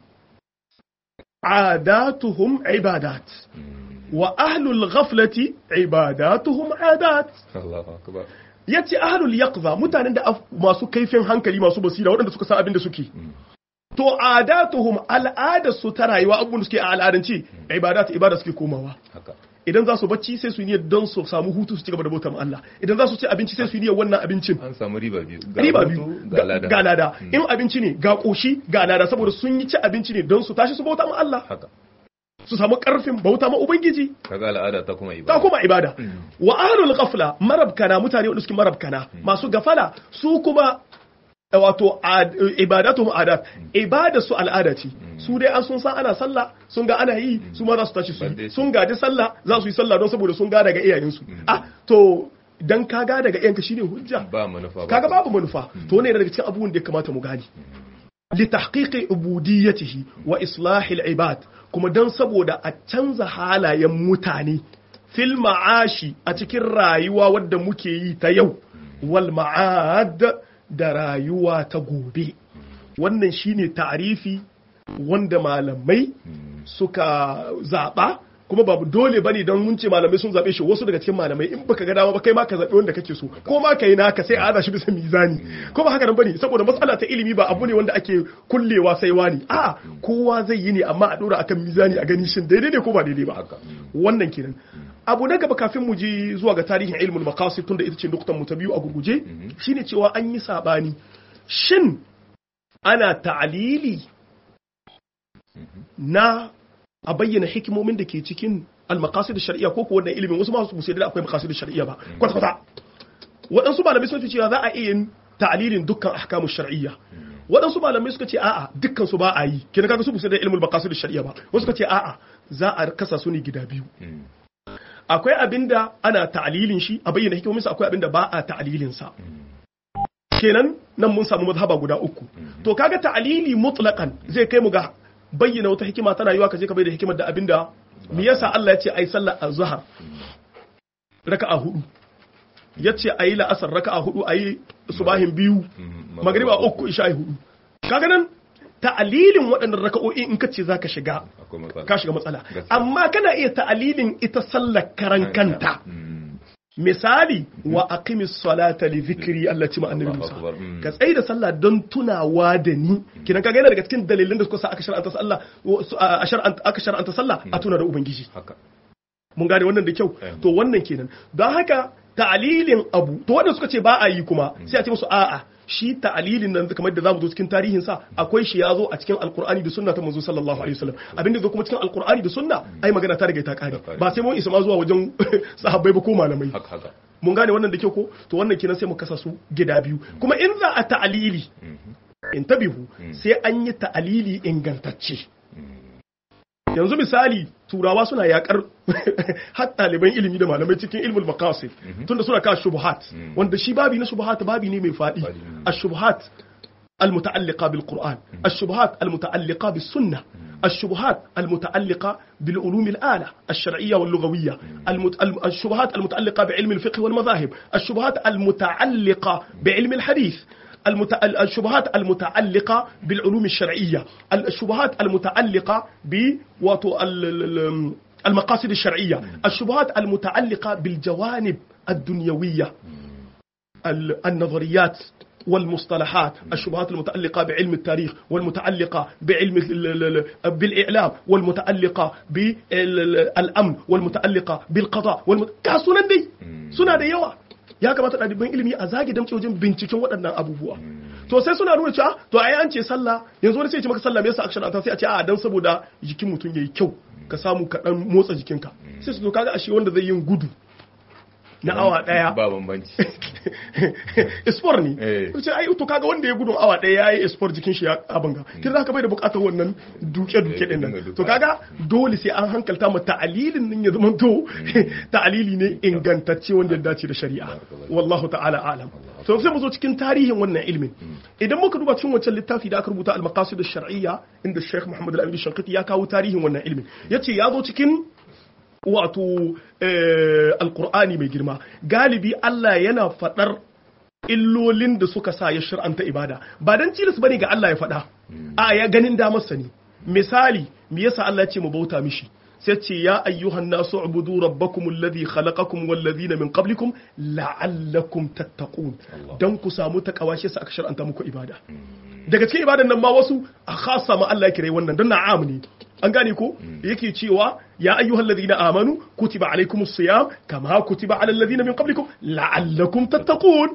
عاداتهم عبادات وأهل الغفلة عباداتهم عادات الله أكبر yace ahlul yaqza mutanen da masu kaifin hankali masu basira waɗanda suka san abin da suke to adatuhum al'ada su ta rayuwa abun suke a al'adance ibadat ibada suke komawa idan za su bacci sai su yi don su samu hutu su ci gaba da bautar Allah idan za su ci abinci sai su yi wannan abincin an samu riba biyu riba biyu ga lada in abinci ne ga koshi ga lada saboda sun yi ci abinci ne don su tashi su bauta ma Allah su samu karfin bauta ma ubangiji kaga al'ada ta kuma ibada ta kuma ibada wa ahlul ghafla marabkana mutane wanda suke marabkana masu gafala su kuma wato ibadatu adat ibada su al'ada ce su dai an sun san ana sallah sun ga ana yi su ma za su tashi su yi sun gaji sallah za su yi sallah don saboda sun ga daga iyayensu ah to dan ka ga daga iyayenka shine hujja ba manufa kaga babu manufa to ne daga cikin abubuwan da ya kamata mu gani li tahqiqi ubudiyyatihi wa islahi al-ibad kuma dan saboda a canza halayen mutane fil ma'ashi a cikin rayuwa wadda muke yi ta yau wal ma'ad da rayuwa ta gobe wannan shine ta'arifi wanda malamai suka zaɓa kuma babu dole bane don mun ce malamai sun zabe shi wasu daga cikin malamai in baka ga dama ba kai ma ka zabe wanda kake so ko ma kai naka sai a aza shi bisa mizani ko ba haka nan bane saboda matsala ta ilimi ba abu ne wanda ake kullewa sai wani a kowa zai yi ne amma a dora akan mizani a gani shin daidai ne ko ba daidai ba haka wannan kenan abu na gaba kafin mu je zuwa ga tarihin ilmul maqasid tunda ita ce nuktan mu ta biyu a gurguje shine cewa an yi sabani shin ana ta'alili na a bayyana hikimomin da ke cikin al-maqasid shar'iyya ko ko wannan ilimin wasu ma su sai da akwai maqasid shar'iyya ba kwata kwata waɗansu malamai sun ce cewa za a iya yin ta'alilin dukkan ahkamu shar'iyya waɗansu malamai suka ce a'a dukkan su ba a yi kina kaga su bu sai da ilmul maqasid shar'iyya ba wasu suka ce a'a za a kasa su ne gida biyu akwai abinda ana ta'alilin shi a bayyana hikimominsa akwai abinda ba a ta'alilin sa kenan nan mun samu mazhaba guda uku to kaga ta'alili mutlaqan zai kai mu ga bayyana wata hikima tana yiwa ka je ka bayyana hikimar da abinda me yasa Allah ya ce ai sallar azhar raka'a hudu yace ayi la'asar raka'a hudu ayi subahin biyu magriba uku isha hudu kaga nan ta'alilin waɗannan raka'o'i in ka ce zaka shiga akwai matsala ka shiga matsala Gaskiya. amma kana iya ta'alilin ita sallar karan kanta Mm. misali wa aqimis salata li dhikri Allah ci ma annabi Allahu Musa akbar, mm. ka tsaye da sallah don tunawa da ni kidan kaga yana daga cikin dalilan da suka sa aka shar'anta sallah a shar'anta aka shar'anta sallah a tuna da ubangiji haka mun gane wannan da kyau Em. to wannan kenan don haka ta'alilin abu to wanda suka ce ba a yi kuma sai a ce musu a'a shi ta'alilin nan kamar da zamu zo cikin tarihin sa akwai shi ya zo a cikin alqur'ani da sunna ta manzo sallallahu alaihi wasallam abin da zo kuma cikin alqur'ani da sunna ai magana ta riga ta kare kare. ba sai mun isa ma zuwa wajen sahabbai ba ko malamai haka haka mun gane wannan da kyau ko to wannan kenan sai mu kasa su gida biyu kuma in za a ta'alili in tabihu sai an yi ta'alili ingantacce yanzu misali turawa suna yakar har ɗaliban ilimi da malamai cikin ilmul maqasid tunda suna kawo shubuhat wanda shi babi na shubuhat babi ne mai faɗi Faɗi. الشبهات المتعلقة بالقرآن الشبهات المتعلقة بالسنة الشبهات المتعلقة بالعلوم الآلة الشرعية واللغوية المت... الم- الشبهات المتعلقة بعلم الفقه والمذاهب الشبهات المتعلقة بعلم الحديث المت... ال- الشبهات المتعلقة بالعلوم الشرعية الشبهات المتعلقة ب واتو ال... ال- ال- المقاصد الشرعية الشبهات المتعلقة بالجوانب الدنيوية ال- النظريات والمصطلحات الشبهات المتعلقة بعلم التاريخ والمتعلقة بعلم ال- ال- ال- بالإعلام والمتعلقة بالأمن والمتعلقة بالقضاء والمت... كاسونا دي سنة دي يوا ya kamata ɗaliban ilimi a zage damce wajen binciken waɗannan abubuwa to sai suna nuna cewa to ai an ce sallah yanzu wani sai ya ce maka sallah me yasa aka shar'anta sai a ce a dan saboda jikin mutum yayi kyau ka samu ka dan motsa jikinka sai su to kaga ashe wanda zai yin gudu na awa daya ba bambanci sport ne Eh. ce ai to kaga wanda ya gudu awa daya yayi sport jikin shi ya abanga kin zaka bai da bukatar wannan duke duke Eh, din dinga nan duka. to kaga dole sai an hankalta ma ta'alilin nan ya zama to ta'alili ne ingantacce wanda ya dace da shari'a wallahu ta'ala alam to sai mu zo cikin tarihin wannan ilmin idan muka duba cikin wancan littafi da aka rubuta al-maqasid ash-shar'iyya inda Sheikh Muhammad Al-Amin Shanqiti ya kawo tarihin wannan ilmin yace ya zo cikin wato eh, alkur'ani mai girma galibi Allah yana faɗar illolin da suka sa ya shir'anta ibada ba dan cilis bane ga Allah ya faɗa a ya ganin damarsa ne misali me yasa Allah ya ce mu bauta mishi sai ce ya ayyuhan nasu ubudu rabbakum alladhi khalaqakum wal ladhina min qablikum la'allakum tattaqun dan ku samu takawa shi yasa aka shar'anta muku ibada daga cikin ibadan nan ma wasu a khasa ma Allah ya kire wannan don na'am ne an gane ko yake cewa ya ayyuhal ladina amanu kutiba alaikumus siyam kama kutiba alal ladina min qablikum la'allakum tattaqun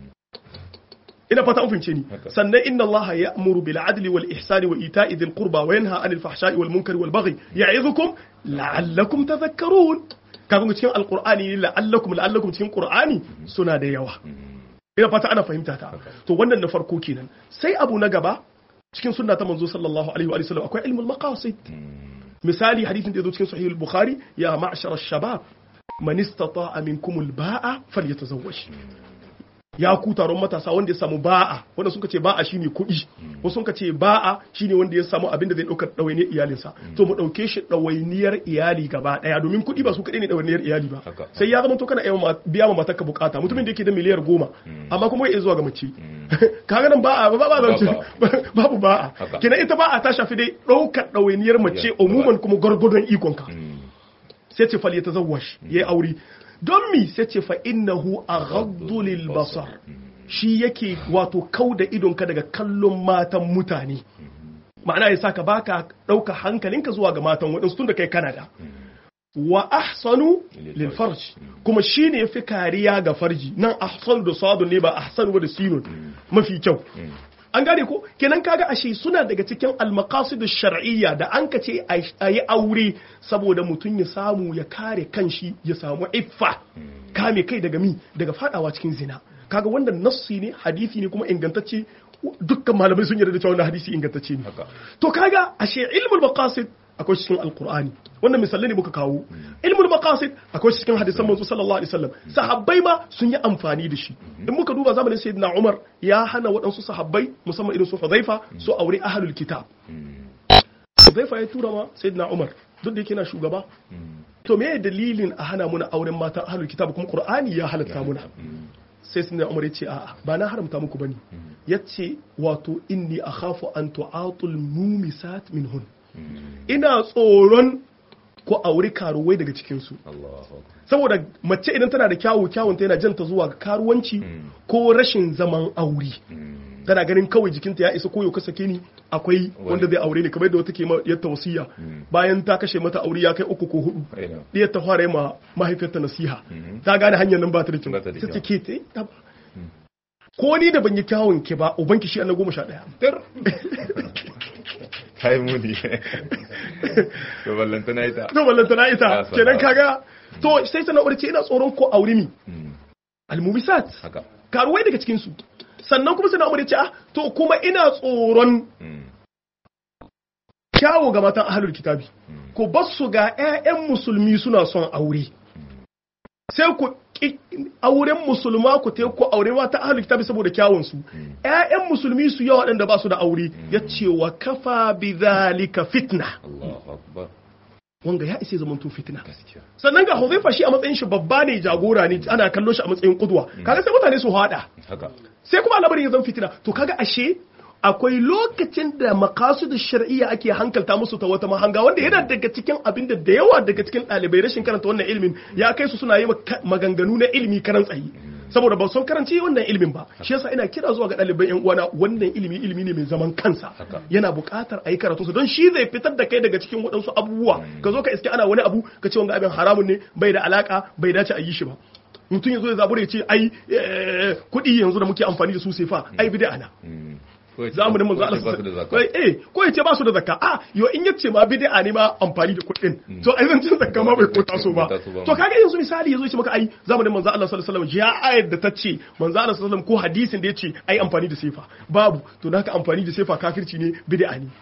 ina fata an fahimce ni sannan inna Allah ya'muru bil adli wal ihsani wa ita'i dhil qurba wa yanha 'anil fahsha'i wal munkari wal baghi ya'idhukum la'allakum tadhakkarun kaga cikin alqur'ani la'allakum la'allakum cikin qur'ani suna da yawa ina fata ana fahimta ta to wannan na farko kenan sai abu na gaba cikin sunna ta manzo sallallahu alaihi wa sallam akwai ilmul maqasid misali hadithin da yazo cikin sahih al-bukhari ya ma'shar ash-shabab man istata'a minkum al-ba'a falyatazawwaj ya ku taron matasa wanda ya samu ba'a wanda suka ce ba'a shine kuɗi wasu suka ce ba'a shine wanda ya samu abin da zai ɗaukar ɗawainiyar iyalinsa to mu ɗauke shi ɗawainiyar iyali gaba ɗaya domin kuɗi ba su kaɗai ne ɗawainiyar iyali ba Haka. sai ya zama to kana iya ma- biya ma matarka bukata mutumin da yake da miliyar goma amma kuma ya zuwa ga mace kaga nan ba'a ba ba ba babu ba'a Haka. kenan ita ba'a ta shafi dai ɗaukar ɗawainiyar mace umuman kuma gwargwadon ikonka sai ce fal yatazawwaj yayi aure don mi sai ce fa innahu aghaddu lil basar shi yake wato kauda idonka daga kallon matan mutane ma'ana ya saka baka ɗauka hankalinka zuwa ga matan waɗansu tun da kai Canada. wa ahsanu lil farj kuma shine yafi kariya ga farji nan ahsanu da sadun ne ba ahsanu ba da sinun mafi kyau an gane ko kenan kaga ashe suna daga cikin almaqasid shar'iyya da an ka ce a yi aure saboda mutum ya samu ya kare kanshi ya samu iffa kame kai daga mi daga fadawa cikin zina kaga wannan nassi ne hadisi ne kuma ingantacce dukkan malamai sun yarda da cewa wannan hadisi ingantacce ne to kaga ashe ilmul maqasid akwai cikin alkur'ani wannan misalai ne muka kawo ilmul maqasid akwai cikin hadisan manzo sallallahu alaihi wasallam sahabbai ma sun yi amfani da shi in muka duba zamanin sayyidina umar ya hana waɗansu sahabbai musamman irin su hudhaifa su aure ahlul kitab hudhaifa ya tura ma sayyidina umar duk da yake na shugaba to me dalilin a hana muna auren mata ahlul kitab kuma qur'ani ya halatta muna sai sayyidina umar ya ce a'a ba na haramta muku bane yace wato inni akhafu an tu'atul mumisat minhun ina tsoron ko auri karuwai daga cikinsu saboda mace idan tana da kyawu kyawunta yana janta zuwa ga karuwanci ko rashin zaman aure tana ganin kawai jikinta ya isa koyo ka sake ni akwai wanda zai aure ni kamar yadda wata ke yadda wasiya bayan ta kashe mata aure ya kai uku ko hudu ɗiyar ta fara ma mahaifiyarta nasiha ta gane hanyar nan ba ta da kyau sai ke ta ko ni da ban yi kyawun ke ba ubanki shi na goma sha ɗaya kai muni to ballantana ita to ballantana ita kenan kaga to sai ta na'urar ce ina tsoron ko aure mi almubisat karuwai daga cikin su sannan kuma sai na'urar ce ah to kuma ina tsoron kyawo ga matan ahlul kitabi ko basu ga ƴaƴan musulmi suna son aure sai ku auren musulma ku te ku aure mata ahlul kitabi saboda kyawun su ƴaƴan musulmi su yawa waɗanda ba su da aure yace wa kafa bidhalika fitna wanga ya isa zaman to fitna sannan ga Huzaifa shi a matsayin shi babba ne jagora ne ana kallon shi a matsayin kudwa kaga sai mutane su hada sai kuma al'amarin ya zama fitina to kaga ashe akwai lokacin da makasudu shar'iyya ake hankalta musu ta wata mahanga wanda yana daga cikin abin da da yawa daga cikin ɗalibai rashin karanta wannan ilimin ya kai su suna yi maganganu na ilimi karan tsayi saboda ba son karanci wannan ilimin ba shi yasa ina kira zuwa ga ɗaliban yan uwana wannan ilimi ilimi ne mai zaman kansa yana buƙatar a yi karatu su don shi zai fitar da kai daga cikin waɗansu abubuwa ka zo ka iske ana wani abu ka ce wanga abin haramun ne bai da alaka bai dace a yi shi ba mutum ya zo ya zabura ya ce ai kuɗi yanzu da muke amfani da su sefa ai bid'a na zamanin manzo Allah eh ko yace ba su da zakka a yo in yace ma bid'a ne ma amfani da kuɗin to ai zan cin zakka ma bai ko taso ba to kaga yanzu misali yazo yace maka ai zamanin manzo Allah sallallahu alaihi wasallam ya ayar da tace manzo Allah sallallahu alaihi wasallam ko hadisin da yace ai amfani da sefa babu to naka amfani da sefa kafirci ne bid'a ne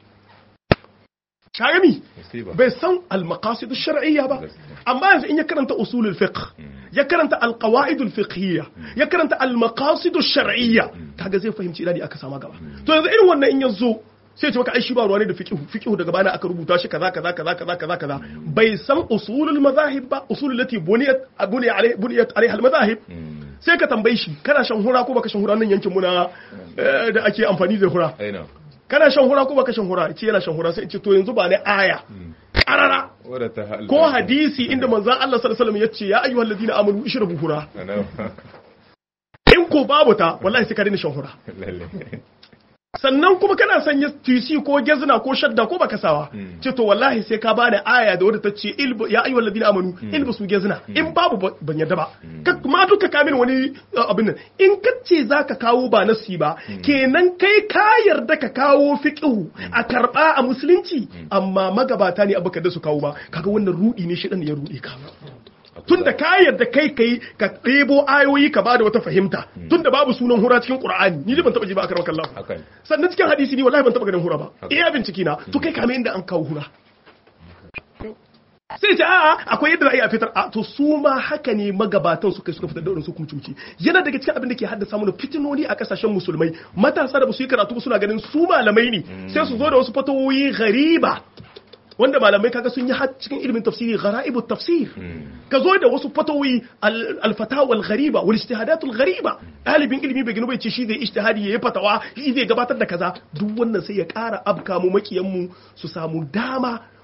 kaga mi bai san al-maqasid ash-shar'iyya ba amma yanzu in ya karanta usulul fiqh ya karanta al-qawaid al-fiqhiyya ya karanta al-maqasid ash-shar'iyya kaga zai fahimci ina ne aka sama gaba to yanzu irin wannan in yazo sai ce maka ai shi ba ruwa ne da fiqh fiqh daga bana aka rubuta shi kaza kaza kaza kaza kaza kaza bai san usulul madahib ba usulul lati buniyat buniyat alai buniyat alaiha al-madahib sai ka tambaye shi kana shan hura ko baka shan hura nan yankin muna da ake amfani da hura kana shan hura ko baka shan hura ce yana shan hura sai ce to yanzu ba ne aya karara ko hadisi inda manzon Allah sallallahu alaihi wasallam yace ya ayyuhal ladina amanu ishrabu hura in ko babu ta wallahi sai ka daina shan hura sannan kuma kana sanya tisi ko gezna ko shadda ko baka sawa ce to wallahi sai ka bani aya da wadda ta ce ya ayyuhal ladina amanu ilbasu gezna in babu ban yadda ba ma duka ka min wani abin nan in ka ce zaka kawo ba nasi ba kenan kai ka yarda ka kawo fiqhu a karba a musulunci amma magabata ne abu da su kawo ba kaga wannan rudi ne shi dan ya rude ka tun da ka yarda kai kai ka ɗebo ayoyi ka bada wata fahimta tun da babu sunan hura cikin qur'ani ni ban taba ji ba akar kallah sannan cikin hadisi ni wallahi ban taba ganin hura ba iya binciki na to kai kame inda an kawo hura sai ce a'a akwai yadda za a fitar a to su ma haka ne magabatan suka suka fitar da wurin su kumcumci yana daga cikin abin da ke haddasa mana fitinoni a kasashen musulmai matasa da ba su yi karatu ba suna ganin su malamai ne sai su zo da wasu fatawoyi gariba wanda malamai kaga sun yi har cikin ilimin tafsiri gharaibut tafsir ka zo da wasu fatawi al-fatawa al-ghariba wal ijtihadat al-ghariba dalibin ilimi bai gino bai ce shi zai ijtihadi yayi fatawa shi zai gabatar da kaza duk wannan sai ya ƙara abka mu makiyan mu su samu dama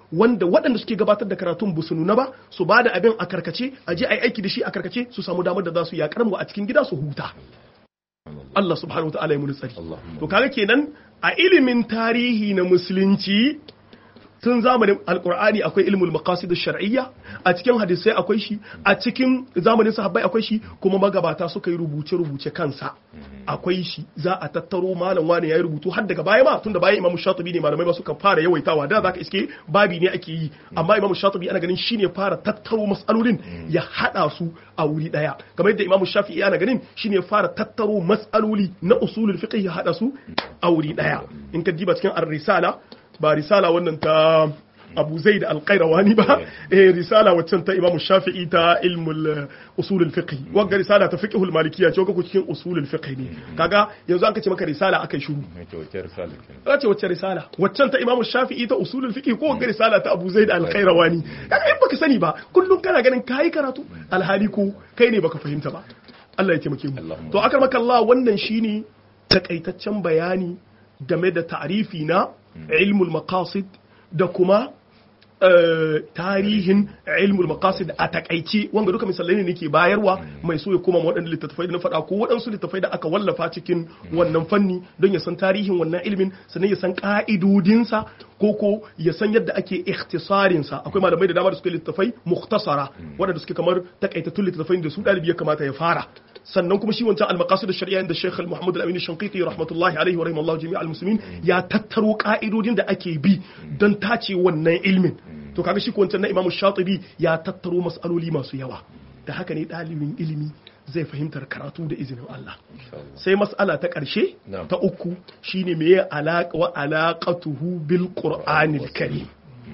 wanda waɗanda suke gabatar da karatun ba su nuna ba su ba da abin a karkace a je a yi aiki da shi a karkace su samu damar da za su yaƙar mu a cikin gida su huta Allah subhanahu wa ta'ala ya muni tsari Allahumma. to kaga kenan a ilimin tarihi na musulunci tun zamanin alkur'ani akwai ilmul maqasid shar'iyya a cikin hadisai akwai shi a cikin zamanin sahabbai akwai shi kuma magabata suka yi rubuce rubuce kansa akwai shi za a tattaro malam wani yayi rubutu har daga baya ma tunda bayan imamu shatibi ne malamai ba suka fara yawaitawa da zaka iske babi ne ake yi amma imamu shatibi ana ganin shine fara tattaro mas'alolin ya hada su a wuri daya kamar yadda imamu shafi'i ana ganin shine fara tattaro mas'aloli na usulul fiqh ya hada su a wuri daya in ka diba cikin ar-risala ba risala wannan ta abu zai da alƙairawani ba eh risala waccan ta imamu shafi'i ta ilmul eh, usulul fiqh wagga risala ta fiqhul malikiyya ce ko cikin usulul fiqh ne kaga yanzu an kace maka risala akai shiru mai kyautar salikin ka ce wacce risala waccan ta imamu shafi'i ta usulul fiqh ko wagga risala ta abu zai da alƙairawani kaga in baka sani ba kullum kana ganin kai karatu alhali ko kai ne baka fahimta ba Allah ya taimake mu Allahumma. to akar maka Allah wannan shine takaitaccen bayani game da ta'rifi na ilmul maqasid da kuma eh, tarihin ilmul maqasid a takaice wanga duka misalai ne nake bayarwa mai so ya koma ma waɗannan littattafai da na faɗa ko waɗansu littattafai da aka wallafa cikin wannan fanni don ya san tarihin wannan ilimin sannan ya san ƙa'idodinsa ko ko ya san yadda ake ikhtisarinsa akwai malamai da dama da suke littattafai mukhtasara waɗanda suke kamar takaitattun littattafai da su ɗalibi ya kamata ya fara sannan kuma shi wancan al-maqasid ash-shar'iyya inda Sheikh Muhammad Al-Amin Shanqiti rahmatullahi alaihi wa rahimallahu jami'al al-muslimin ya tattaro ka'idodin da ake bi don tace wannan ilmin to kaga shi ko wancan na Imam Shatibi ya tattaro mas'aloli masu yawa da haka ne ɗalibin ilimi zai fahimtar karatu da izinin Allah sai mas'ala ta ƙarshe Na'am. ta uku shine meye alaqa wa alaqatuhu bil qur'anil karim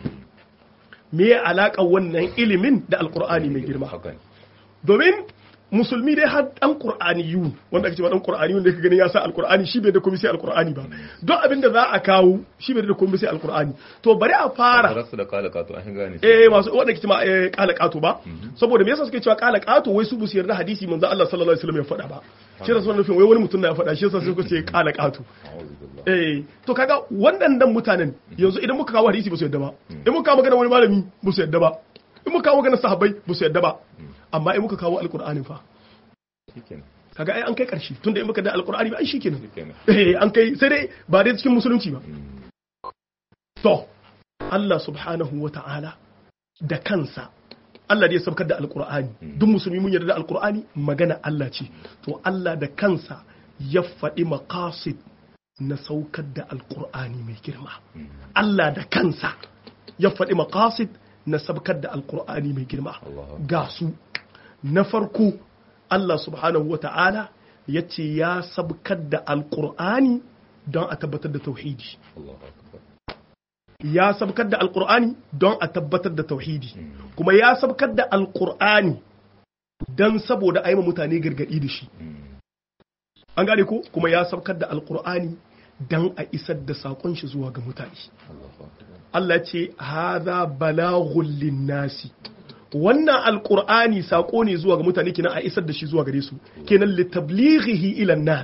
meye alaƙar wannan ilimin da alqur'ani mai girma haka ne domin musulmi dai har dan qur'aniyun wanda ake cewa dan qur'aniyun da ka gani ya sa alqur'ani shi bai da komai sai alqur'ani ba don abin da za a kawo shi bai da komai sai alqur'ani to bari a fara rasu da kala kato an gane eh masu wanda ke cewa eh, kala kato ba saboda me yasa suke cewa kala kato wai su bu su yarda hadisi manzo Allah sallallahu alaihi wasallam ya faɗa ba shi da sunan nufin wai wani mutum na ya faɗa shi yasa suka ce kala kato a'udhu billah eh to kaga waɗannan mutanen yanzu idan muka kawo hadisi ba su yadda ba in muka kawo magana wani malami ba su yadda ba in muka kawo magana sahabbai ba su yadda ba amma in muka kawo alqur'anin fa shikenan kaga ai an kai karshe tunda in muka da alqur'ani ba ai shikenan shikenan eh an kai sai dai ba dai cikin musulunci ba to Allah subhanahu wa ta'ala da kansa Allah da ya sabkar da alkur'ani duk musulmi mun yarda da alkur'ani magana Allah ce to Allah da kansa ya faɗi maqasid na saukar da alkur'ani mai girma Allah da kansa ya faɗi maqasid na sabkar da alkur'ani mai girma Allahu ga su na farko Allah subhanahu wa ta'ala ya ce ya sabkar da alkur'ani don a tabbatar da tauhidi Allahu akbar ya sabkar da alkur'ani don a tabbatar da tauhidi kuma ya sabkar da alkur'ani don saboda a yi ma mutane gargaɗi da shi an gane ko kuma ya sabkar da alkur'ani don a isar da saƙon shi zuwa ga mutane Allahu akbar Allah ce haza balaghul linnasi wannan alkur'ani saƙo ne zuwa ga mutane kenan a isar da shi zuwa gare su kenan litablighihi ila nas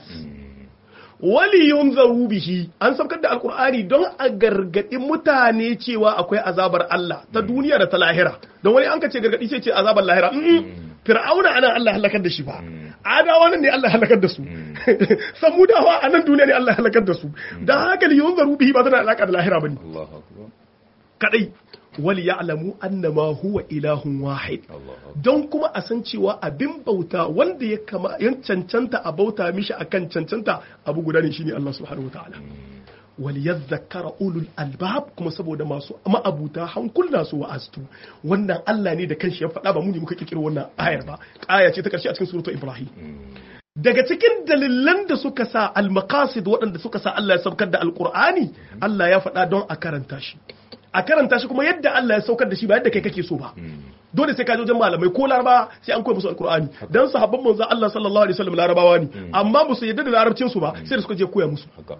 wali yunzaru bihi an sabkar da alkur'ani don a gargadi mutane cewa akwai azabar Allah ta duniya da ta lahira don wani an ka ce gargadi sai ce azabar lahira Mm-mm. fir'auna anan Allah halakar da shi ba adawa nan ne Allah halakar da su samudawa a nan duniya ne Allah halakar da su dan haka li yunzaru bihi ba tana da alaka da lahira bane Allahu akbar kadai wal ya'lamu annama huwa ilahun wahid Allahu akbar don kuma a san cewa abin bauta wanda ya kama yan cancanta a bauta mishi akan cancanta abu guda ne shine Allah subhanahu wataala wal yadhakkara ulul albab kuma saboda masu ma'abuta hankula su wa'astu wannan Allah ne da kanshi ya faɗa ba mu ne muka kirkiro wannan ayar ba aya ce ta karshe a cikin suratul ibrahim daga cikin dalilan da suka sa al-maqasid waɗanda suka sa Allah ya saukar da alqur'ani Allah ya faɗa don a karanta shi a karanta shi kuma yadda Allah ya saukar da shi ba yadda kai kake so ba dole sai ka je wajen malamai ko laraba sai an koya musu alqur'ani dan sahabban manzo Allah sallallahu alaihi wasallam larabawa ne amma ba su yadda da larabcin su ba sai da suka je koya musu haka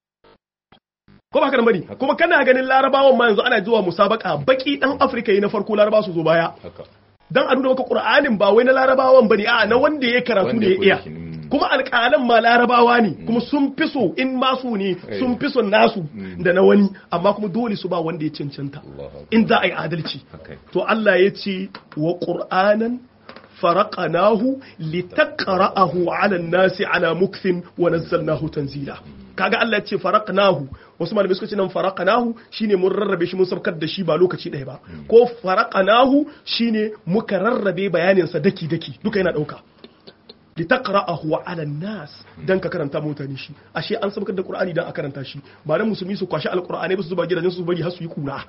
ko ba haka nan bane kuma kana ganin larabawan ma yanzu ana zuwa musabaka baki dan Afirka yi na farko laraba su zo baya haka dan a nuna maka qur'anin ba wai na larabawan bane a na wanda ya karatu wanda ne ya ya iya koyi shi, mm. kuma alƙalan ma larabawa ne kuma sun fi so in masu ne sun fi son nasu da na wani amma kuma dole su ba wanda ya cancanta in za a yi adalci to Allah ya ce wa qur'anan faraqanahu litaqra'ahu 'ala an-nasi 'ala mukthin wa nazzalnahu tanzila kaga Allah ya ce faraqnahu wasu malamai suka ce nan faraqnahu shine mun rarrabe shi mun sabkar da shi ba lokaci ɗaya ba ko faraqnahu shine muka rarrabe bayanin sa daki daki duka yana dauka litaqra'ahu 'ala an-nas dan ka karanta mutane shi ashe an sabkar da Qur'ani dan a karanta shi ba dan musulmi su kwashi alqur'ani ba su zuba gidajen su bari har su yi kura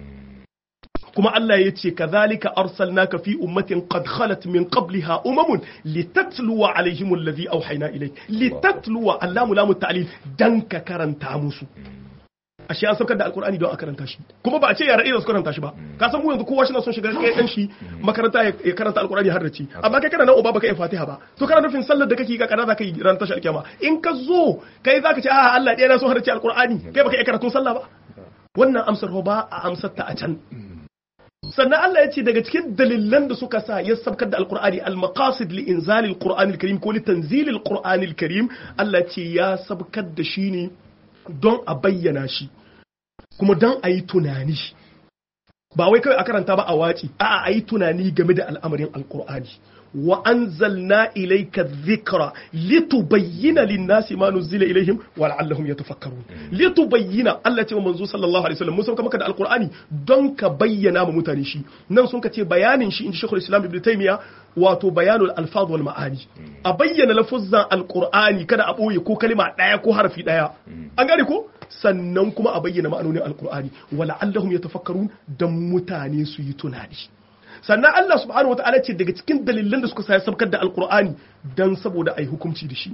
kuma Allah ya ce kazalika arsalnaka fi ummatin qad khalat min qabliha umamun litatluwa alaihim alladhi awhayna ilayk litatluwa allamu lamu ta'lil dan ka karanta musu ashe an saukar da alkur'ani don a karanta shi kuma ba a ce yara irin su karanta shi ba ka san mu yanzu kowa shi na son shiga kai dan shi makaranta ya karanta alkur'ani har da ci amma kai kana nan uba baka yi fatiha ba to kana nufin sallar da kake ka kana zaka yi ran tashi alkiyama in ka zo kai zaka ce a Allah ɗaya na so har da ci alkur'ani kai baka yi karatun sallah ba wannan amsar ba a amsar ta a can sannan Allah ya ce daga cikin dalilan da suka sa ya sabkar da alkur'ani al-maqasid li inzali al-qur'an al-karim ko li tanzil al-qur'an al-karim Allah ya ce ya sabkar da shi ne don a bayyana shi kuma don a yi tunani ba wai kawai a karanta ba a waci a'a a yi tunani game da al'amarin alkur'ani wa anzalna ilayka dhikra litubayyana lin-nasi ma nuzila ilayhim wa la'allahum yatafakkarun litubayyana Allah ce wa manzo sallallahu alaihi wasallam mun sauka maka da alqur'ani don ka bayyana ma mutane shi nan sun ka ce bayanin shi inji Sheikhul Islam Ibn Taymiyyah wato bayanul alfaz wal ma'ani a bayyana lafuzzan alqur'ani kada a boye ko kalma daya ko harfi daya an gane ko sannan kuma a bayyana ma'anonin alqur'ani wa la'allahum yatafakkarun dan mutane su yi tunani sannan Allah subhanahu wa ta'ala ce daga cikin dalilan da suka sa sabkar da alkur'ani dan saboda ai hukunci da shi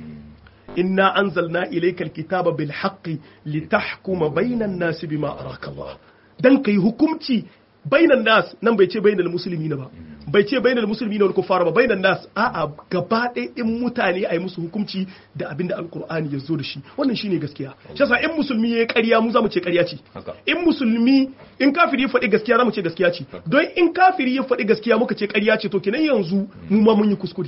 inna anzalna ilaykal kitaba bil haqqi litahkuma bainan nas bima araka Allah dan kai hukunci bainan nas nan bai ce bainal muslimina ba bai ce bainal muslimina wal kuffar ba bainan nas a'a gaba ɗaya din mutane ai musu hukunci da abinda alkur'ani ya zo da shi wannan shine gaskiya shi yasa in musulmi yayi ƙarya mu zamu ce ƙarya ce in musulmi in kafiri ya faɗi gaskiya zamu ce gaskiya ce don in kafiri ya faɗi gaskiya muka ce ƙarya ce to kenan yanzu mu ma mun yi kuskure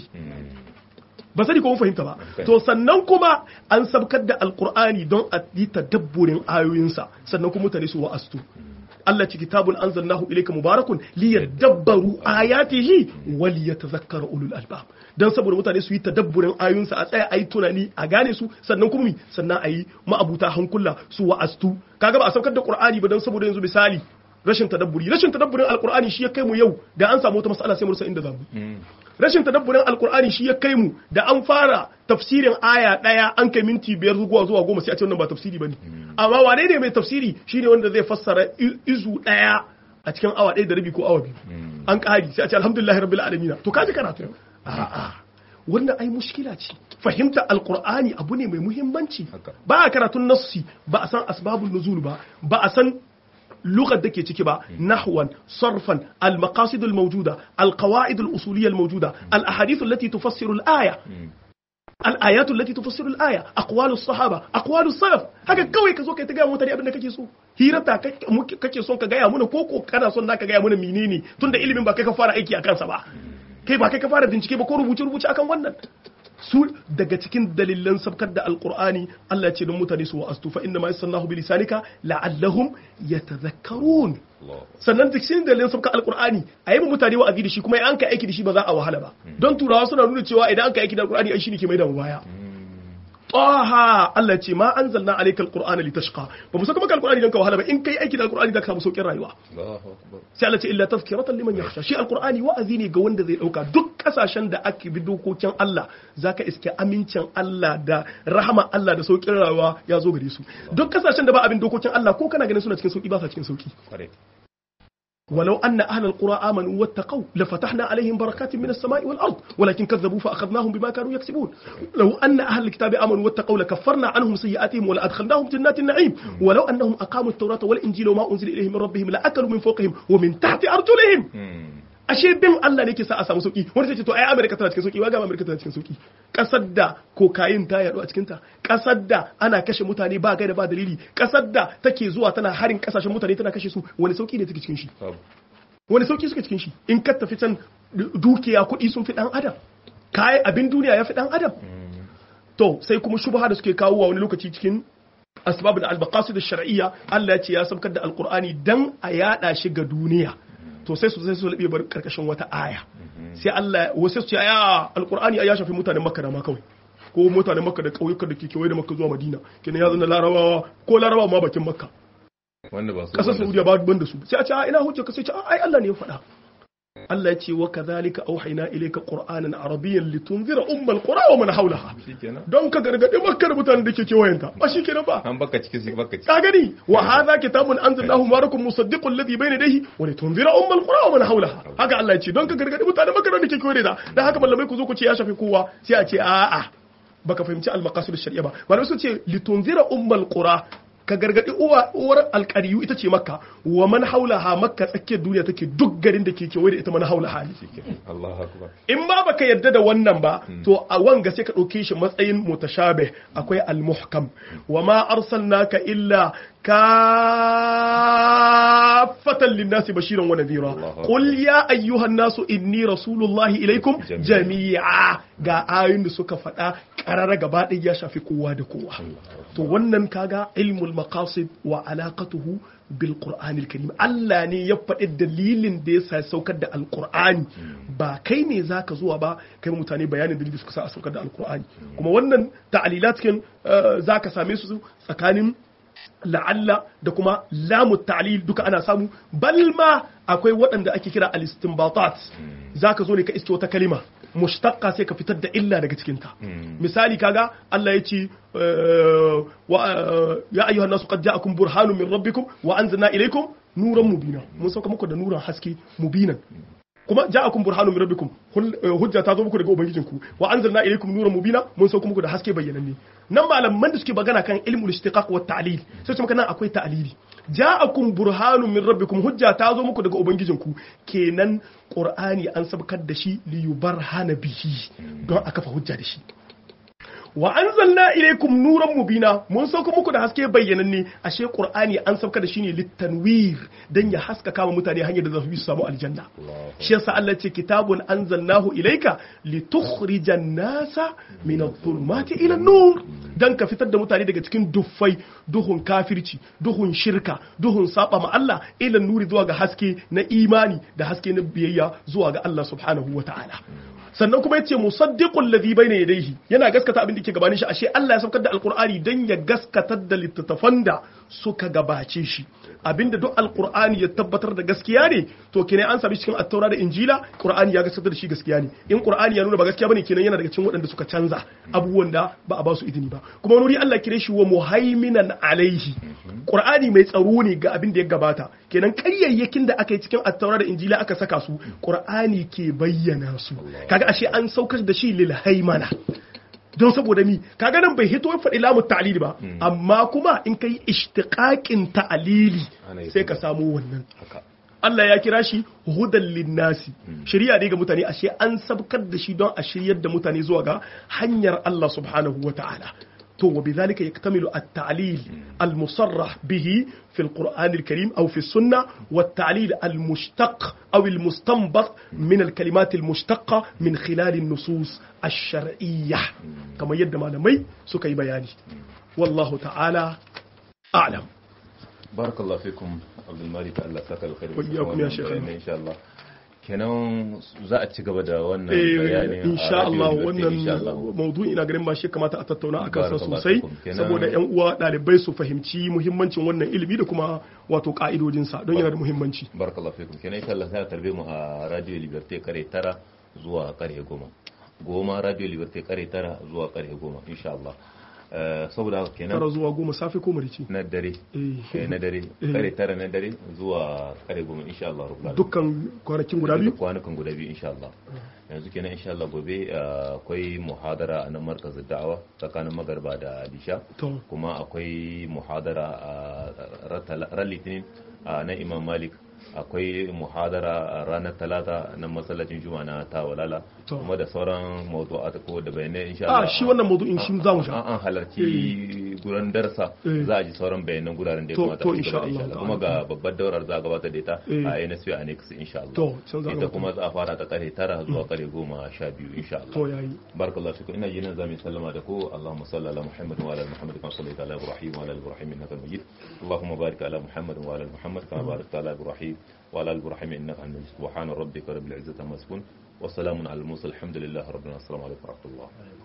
ba sani ko mun fahimta ba to sannan kuma an sabkar da alkur'ani don a yi tadabburin ayoyinsa sannan kuma mutane su wa'astu Allah ci kitabun anzalnahu ilayka mubarakun liyadabbaru ayatihi wal yatadhakkara ulul albab dan saboda mutane su yi tadabburin ayoyinsa a tsaya ayi tunani a gane su sannan kuma sannan ayi ma'abuta hankula su wa'astu kaga ba a saukar da qur'ani ba dan saboda yanzu misali rashin tadabburi rashin tadabburin alqur'ani shi ya kai mu yau da an samu wata mas'ala sai mu rasa inda zamu rashin tadabburin alqur'ani shi ya kai mu da an fara tafsirin aya daya an kai minti biyar zuwa zuwa goma sai a ce wannan ba tafsiri bane amma wane ne mai tafsiri shine wanda zai fassara izu daya a cikin awa ɗaya da rabi ko awa biyu an ƙari sai a ce alhamdulillahi rabbil alamin to kaji karatu a'a wannan ai mushkila ce fahimta alqur'ani abu ne mai muhimmanci ba a karatun nassi ba a san asbabun nuzul ba ba a san lugar da ke ciki ba nahwan sarfan al-maqasid al-mawjuda al-qawaid al-usuliyya al-mawjuda al-ahadith allati tufassiru al-aya al-ayat allati tufassiru al-aya aqwal as-sahaba aqwal as-salaf haka kawai ka zo kai ta ga mutane abin da kake so hirata kake son ka gaya mana koko kana son naka gaya mana menene tunda ilimin ba kai ka fara aiki a kansa ba kai ba kai ka fara bincike ba ko rubuce rubuce akan wannan su daga cikin dalilan sabkar da alkur'ani Allah ya ce don mutane su wa'astu fa inna ma yasannahu bi lisanika la'allahum yatadhakkarun sannan duk cikin dalilan sabkar alkur'ani a yi mutane wa'azi da shi kuma an ka aiki da shi ba za a wahala ba don turawa suna nuna cewa idan an ka aiki da alkur'ani ai shine ke mai da mu baya Taha Allah ce ma anzalna alayka alqur'ana litashqa ba mu saka maka alqur'ani dan ka wahala ba in kai aiki da alqur'ani zaka samu saukin rayuwa sai Allah ce illa tazkiratan liman yakhsha shi alqur'ani wa'azi ne ga wanda zai dauka duk kasashen da ake bi dokokin Allah zaka iske amincin Allah da rahama Allah da saukin rayuwa ya zo gare su duk kasashen da ba abin dokokin Allah ko kana ganin suna cikin sauki ba sa cikin sauki ولو أن أهل القرى آمنوا واتقوا لفتحنا عليهم بركات من السماء والأرض ولكن كذبوا فأخذناهم بما كانوا يكسبون لو أن أهل الكتاب آمنوا واتقوا لكفرنا عنهم سيئاتهم ولأدخلناهم جنات النعيم ولو أنهم أقاموا التوراة والإنجيل وما أنزل إليهم من ربهم لأكلوا من فوقهم ومن تحت أرجلهم ashe bin Allah ne ke sa a samu sauki wani sai ce to ai Amerika tana cikin sauki waga Amerika tana cikin sauki kasar da kokain ta yadu a cikin ta kasar da ana kashe mutane ba gaida ba dalili kasar da take zuwa tana harin kasashen mutane tana kashe su wani sauki ne take cikin shi wani sauki suka cikin shi in ka tafi can dukiya kuɗi sun fi dan adam kai abin duniya yafi dan adam to sai kuma shubha da suke kawo wa wani lokaci cikin asbab da albaqasid shar'iyya Allah ya ce ya sabkar da alqur'ani dan a yada shi ga duniya to sai su sai su labe bar karkashin wata aya sai Allah wasu su ce ya alqur'ani ya shafi mutanen makka da ma kawai ko mutanen makka da kauyukan da ke kewaye da makka zuwa madina kenan ya zama larabawa ko larabawa ma bakin makka wanda ba su kasar saudiya ba ban da su sai a ce a ina hujja ka sai ce ai Allah ne ya faɗa Allah ya ce wa kadhalika auhayna ilayka qur'anan arabiyyan litunzira ummal qura wa man hawlaha shikenan don ka gargadi makka da mutanen da ke kewayenta ba shi kenan ba an baka ciki sai baka ciki ka gani wa hadha kitabun anzalnahu mubarakun musaddiqul ladhi bayna yadayhi wa litunzira ummal qura wa man hawlaha haka Allah ya ce don ka gargadi mutanen makka da ke kewaye da dan haka mallamai ku zo ku ce ya shafi kowa sai a ce a'a baka fahimci al-maqasid shari'a ba malamai sun ce litunzira ummal qura ka gargadi uwa uwar alƙariyu ita ce makka wa man haulaha makka tsakiyar duniya take duk garin da ke kewaye da ita man haulaha ne shikenan Allahu akbar in ba baka yarda da wannan ba to a wanga sai ka ɗauke shi matsayin mutashabih akwai al-muhkam wa ma arsalnaka illa kaffatan linnasi bashiran wa nadhira Allahu akbar. qul ya ayyuhan nasu inni rasulullahi ilaikum jami'a ga ayoyin da suka faɗa ƙarara gaba ɗaya ya shafi kowa da kowa to wannan kaga ilmul maqasid wa alaqatuhu bil qur'anil karim Allah ne ya faɗi dalilin da yasa ya saukar da alqur'ani ba kai ne zaka zuwa ba kai ma mutane bayanin dalilin da suka sa a saukar da alqur'ani kuma wannan ta'alilat kin eh, zaka same su tsakanin la'alla da kuma lamu ta'lil duka ana samu bal ma akwai waɗanda ake kira al-istinbatat zaka zo ne ka iske wata kalima mushtaqqa sai ka fitar da illa daga cikin ta misali kaga Allah ya ce eh, wa eh, ya ayyuhan nasu qad ja'akum burhanun min rabbikum wa anzalna ilaykum nuran mubina mun sauka muku da nuran haske mubinan kuma ja'akum burhanun min rabbikum hul- eh, hujja ta zo muku daga ubangijinku wa anzalna ilaykum nuran mubina mun sauka muku da haske bayyananne nan malaman da suke magana kan ilmul istiqaq wa ta'lil sai su maka nan akwai ta'lili ja'akum burhanun min rabbikum hujja ta zo muku daga ubangijinku kenan qur'ani an sabkar da shi li yubarhana bihi don a kafa hujja da shi wa anzalna ilaykum nuran mubina mun sauka muku da haske bayyananne ashe qur'ani an sauka da shi ne litanwir dan ya haskaka wa mutane hanyar da za su bi su samu aljanna shi yasa Allah ce kitabun anzalnahu ilayka litukhrijan nasa min adh-dhulumati ila an-nur dan ka fitar da mutane daga cikin duffai duhun kafirci duhun shirka duhun saba ma Allah ila nuri zuwa ga haske na imani da haske na biyayya zuwa ga Allah subhanahu wataala sannan kuma yace musaddiqul ladhi bayna yadayhi yana gaskata abin da ke gabanin shi ashe Allah ya saukar da alqur'ani dan ya gaskatar da littattafan da suka gabace shi abinda duk alqur'ani ya tabbatar da gaskiya ne to kene an sami cikin at-taura da injila qur'ani ya gaskatar da shi gaskiya ne in qur'ani ya nuna ba gaskiya bane kenan yana daga cikin waɗanda suka canza abubuwan da ba a ba su izini ba kuma wani wuri Allah kire shi wa muhaiminan alaihi qur'ani mai tsaro ne ga abin da ya gabata kenan ƙaryayyakin da aka yi cikin at-taura da injila aka saka su qur'ani ke bayyana su kaga ashe an saukar da shi lil haimana don saboda mi kaga nan bai hito ya faɗi lamu ta'lili ba amma kuma in kai ishtiqaqin ta'lili Ana yi sai ka samu wannan haka Allah ya kira shi hudan linnasi shari'a ne ga mutane ashe an sabkar da shi don a shiryar da mutane zuwa ga hanyar Allah subhanahu wa ta'ala to wa bidhalika yaktamilu at-ta'lil al-musarrah bihi fi al-Qur'an al-Karim aw fi as-sunnah wa at-ta'lil al-mushtaq aw al-mustanbat min al-kalimat al-mushtaqqa min khilal an-nusus ash-shar'iyyah kamar yadda malamai suka yi bayani wallahu ta'ala a'lam barakallahu fikum abdul malik Allah saka alkhairi Wa iyyakum ya shaykh. insha Allah kenan za a ci gaba da wannan eh bayani a insha Radio Allah Liberty, insha Allah. wannan maudu'i ina ganin ba shi kamata a tattauna a kansa Barakallahu sosai fikum. Kenan- saboda yan uwa ɗalibai su fahimci muhimmancin wannan ilimi da kuma wato ka'idojinsa don yana da muhimmanci barakallahu fikum kenan insha Allah sai a tarbe mu a radio liberté kare tara zuwa kare goma goma radio liberté kare tara zuwa kare goma insha Allah Eh, saboda haka kenan tara zuwa goma safe ko marici na dare Eh. eh, na dare kare tara na dare zuwa kare goma insha Allah rabbul alamin. dukkan kwanakin guda biyu Duka kwanukan guda biyu insha Allah yanzu kenan insha Allah gobe uh, akwai muhadara a nan markazin da'awa tsakanin magarba da lisha to kuma akwai muhadara a ran litinin a nan imam malik akwai muhadara a ranar talata na masallacin juma na tawalala To. kuma da sauran mawdu'at ko da bayanai insha a Allah shi wannan maudu'in shi za mu sha an an halarci guran darsa Eh. za a ji sauran bayanan guraren da ya To- kamata to a ci insha gaba da Allah insha Allah. kuma ga babbar daurar za a gabatar da ita Eh. a NSP Annex insha Allah To, can za a ita gabatar. kuma za a fara ta kare tara zuwa kare goma sha biyu insha Allah to yayi barakallahu fikum ina jinin zamu sallama da ku Allahumma salli ala Muhammad wa ala ali Muhammad kama sallaita ala Ibrahim wa ala ali Ibrahim innaka Majid Allahumma barik ala Muhammad wa ala ali Muhammad kama barakta ala Ibrahim wa ala ali Ibrahim innaka Hamidum Majid subhana rabbika rabbil izzati amma yasifun wa salamun ala al mursalin alhamdulillahi rabbil alamin assalamu alaikum wa rahmatullah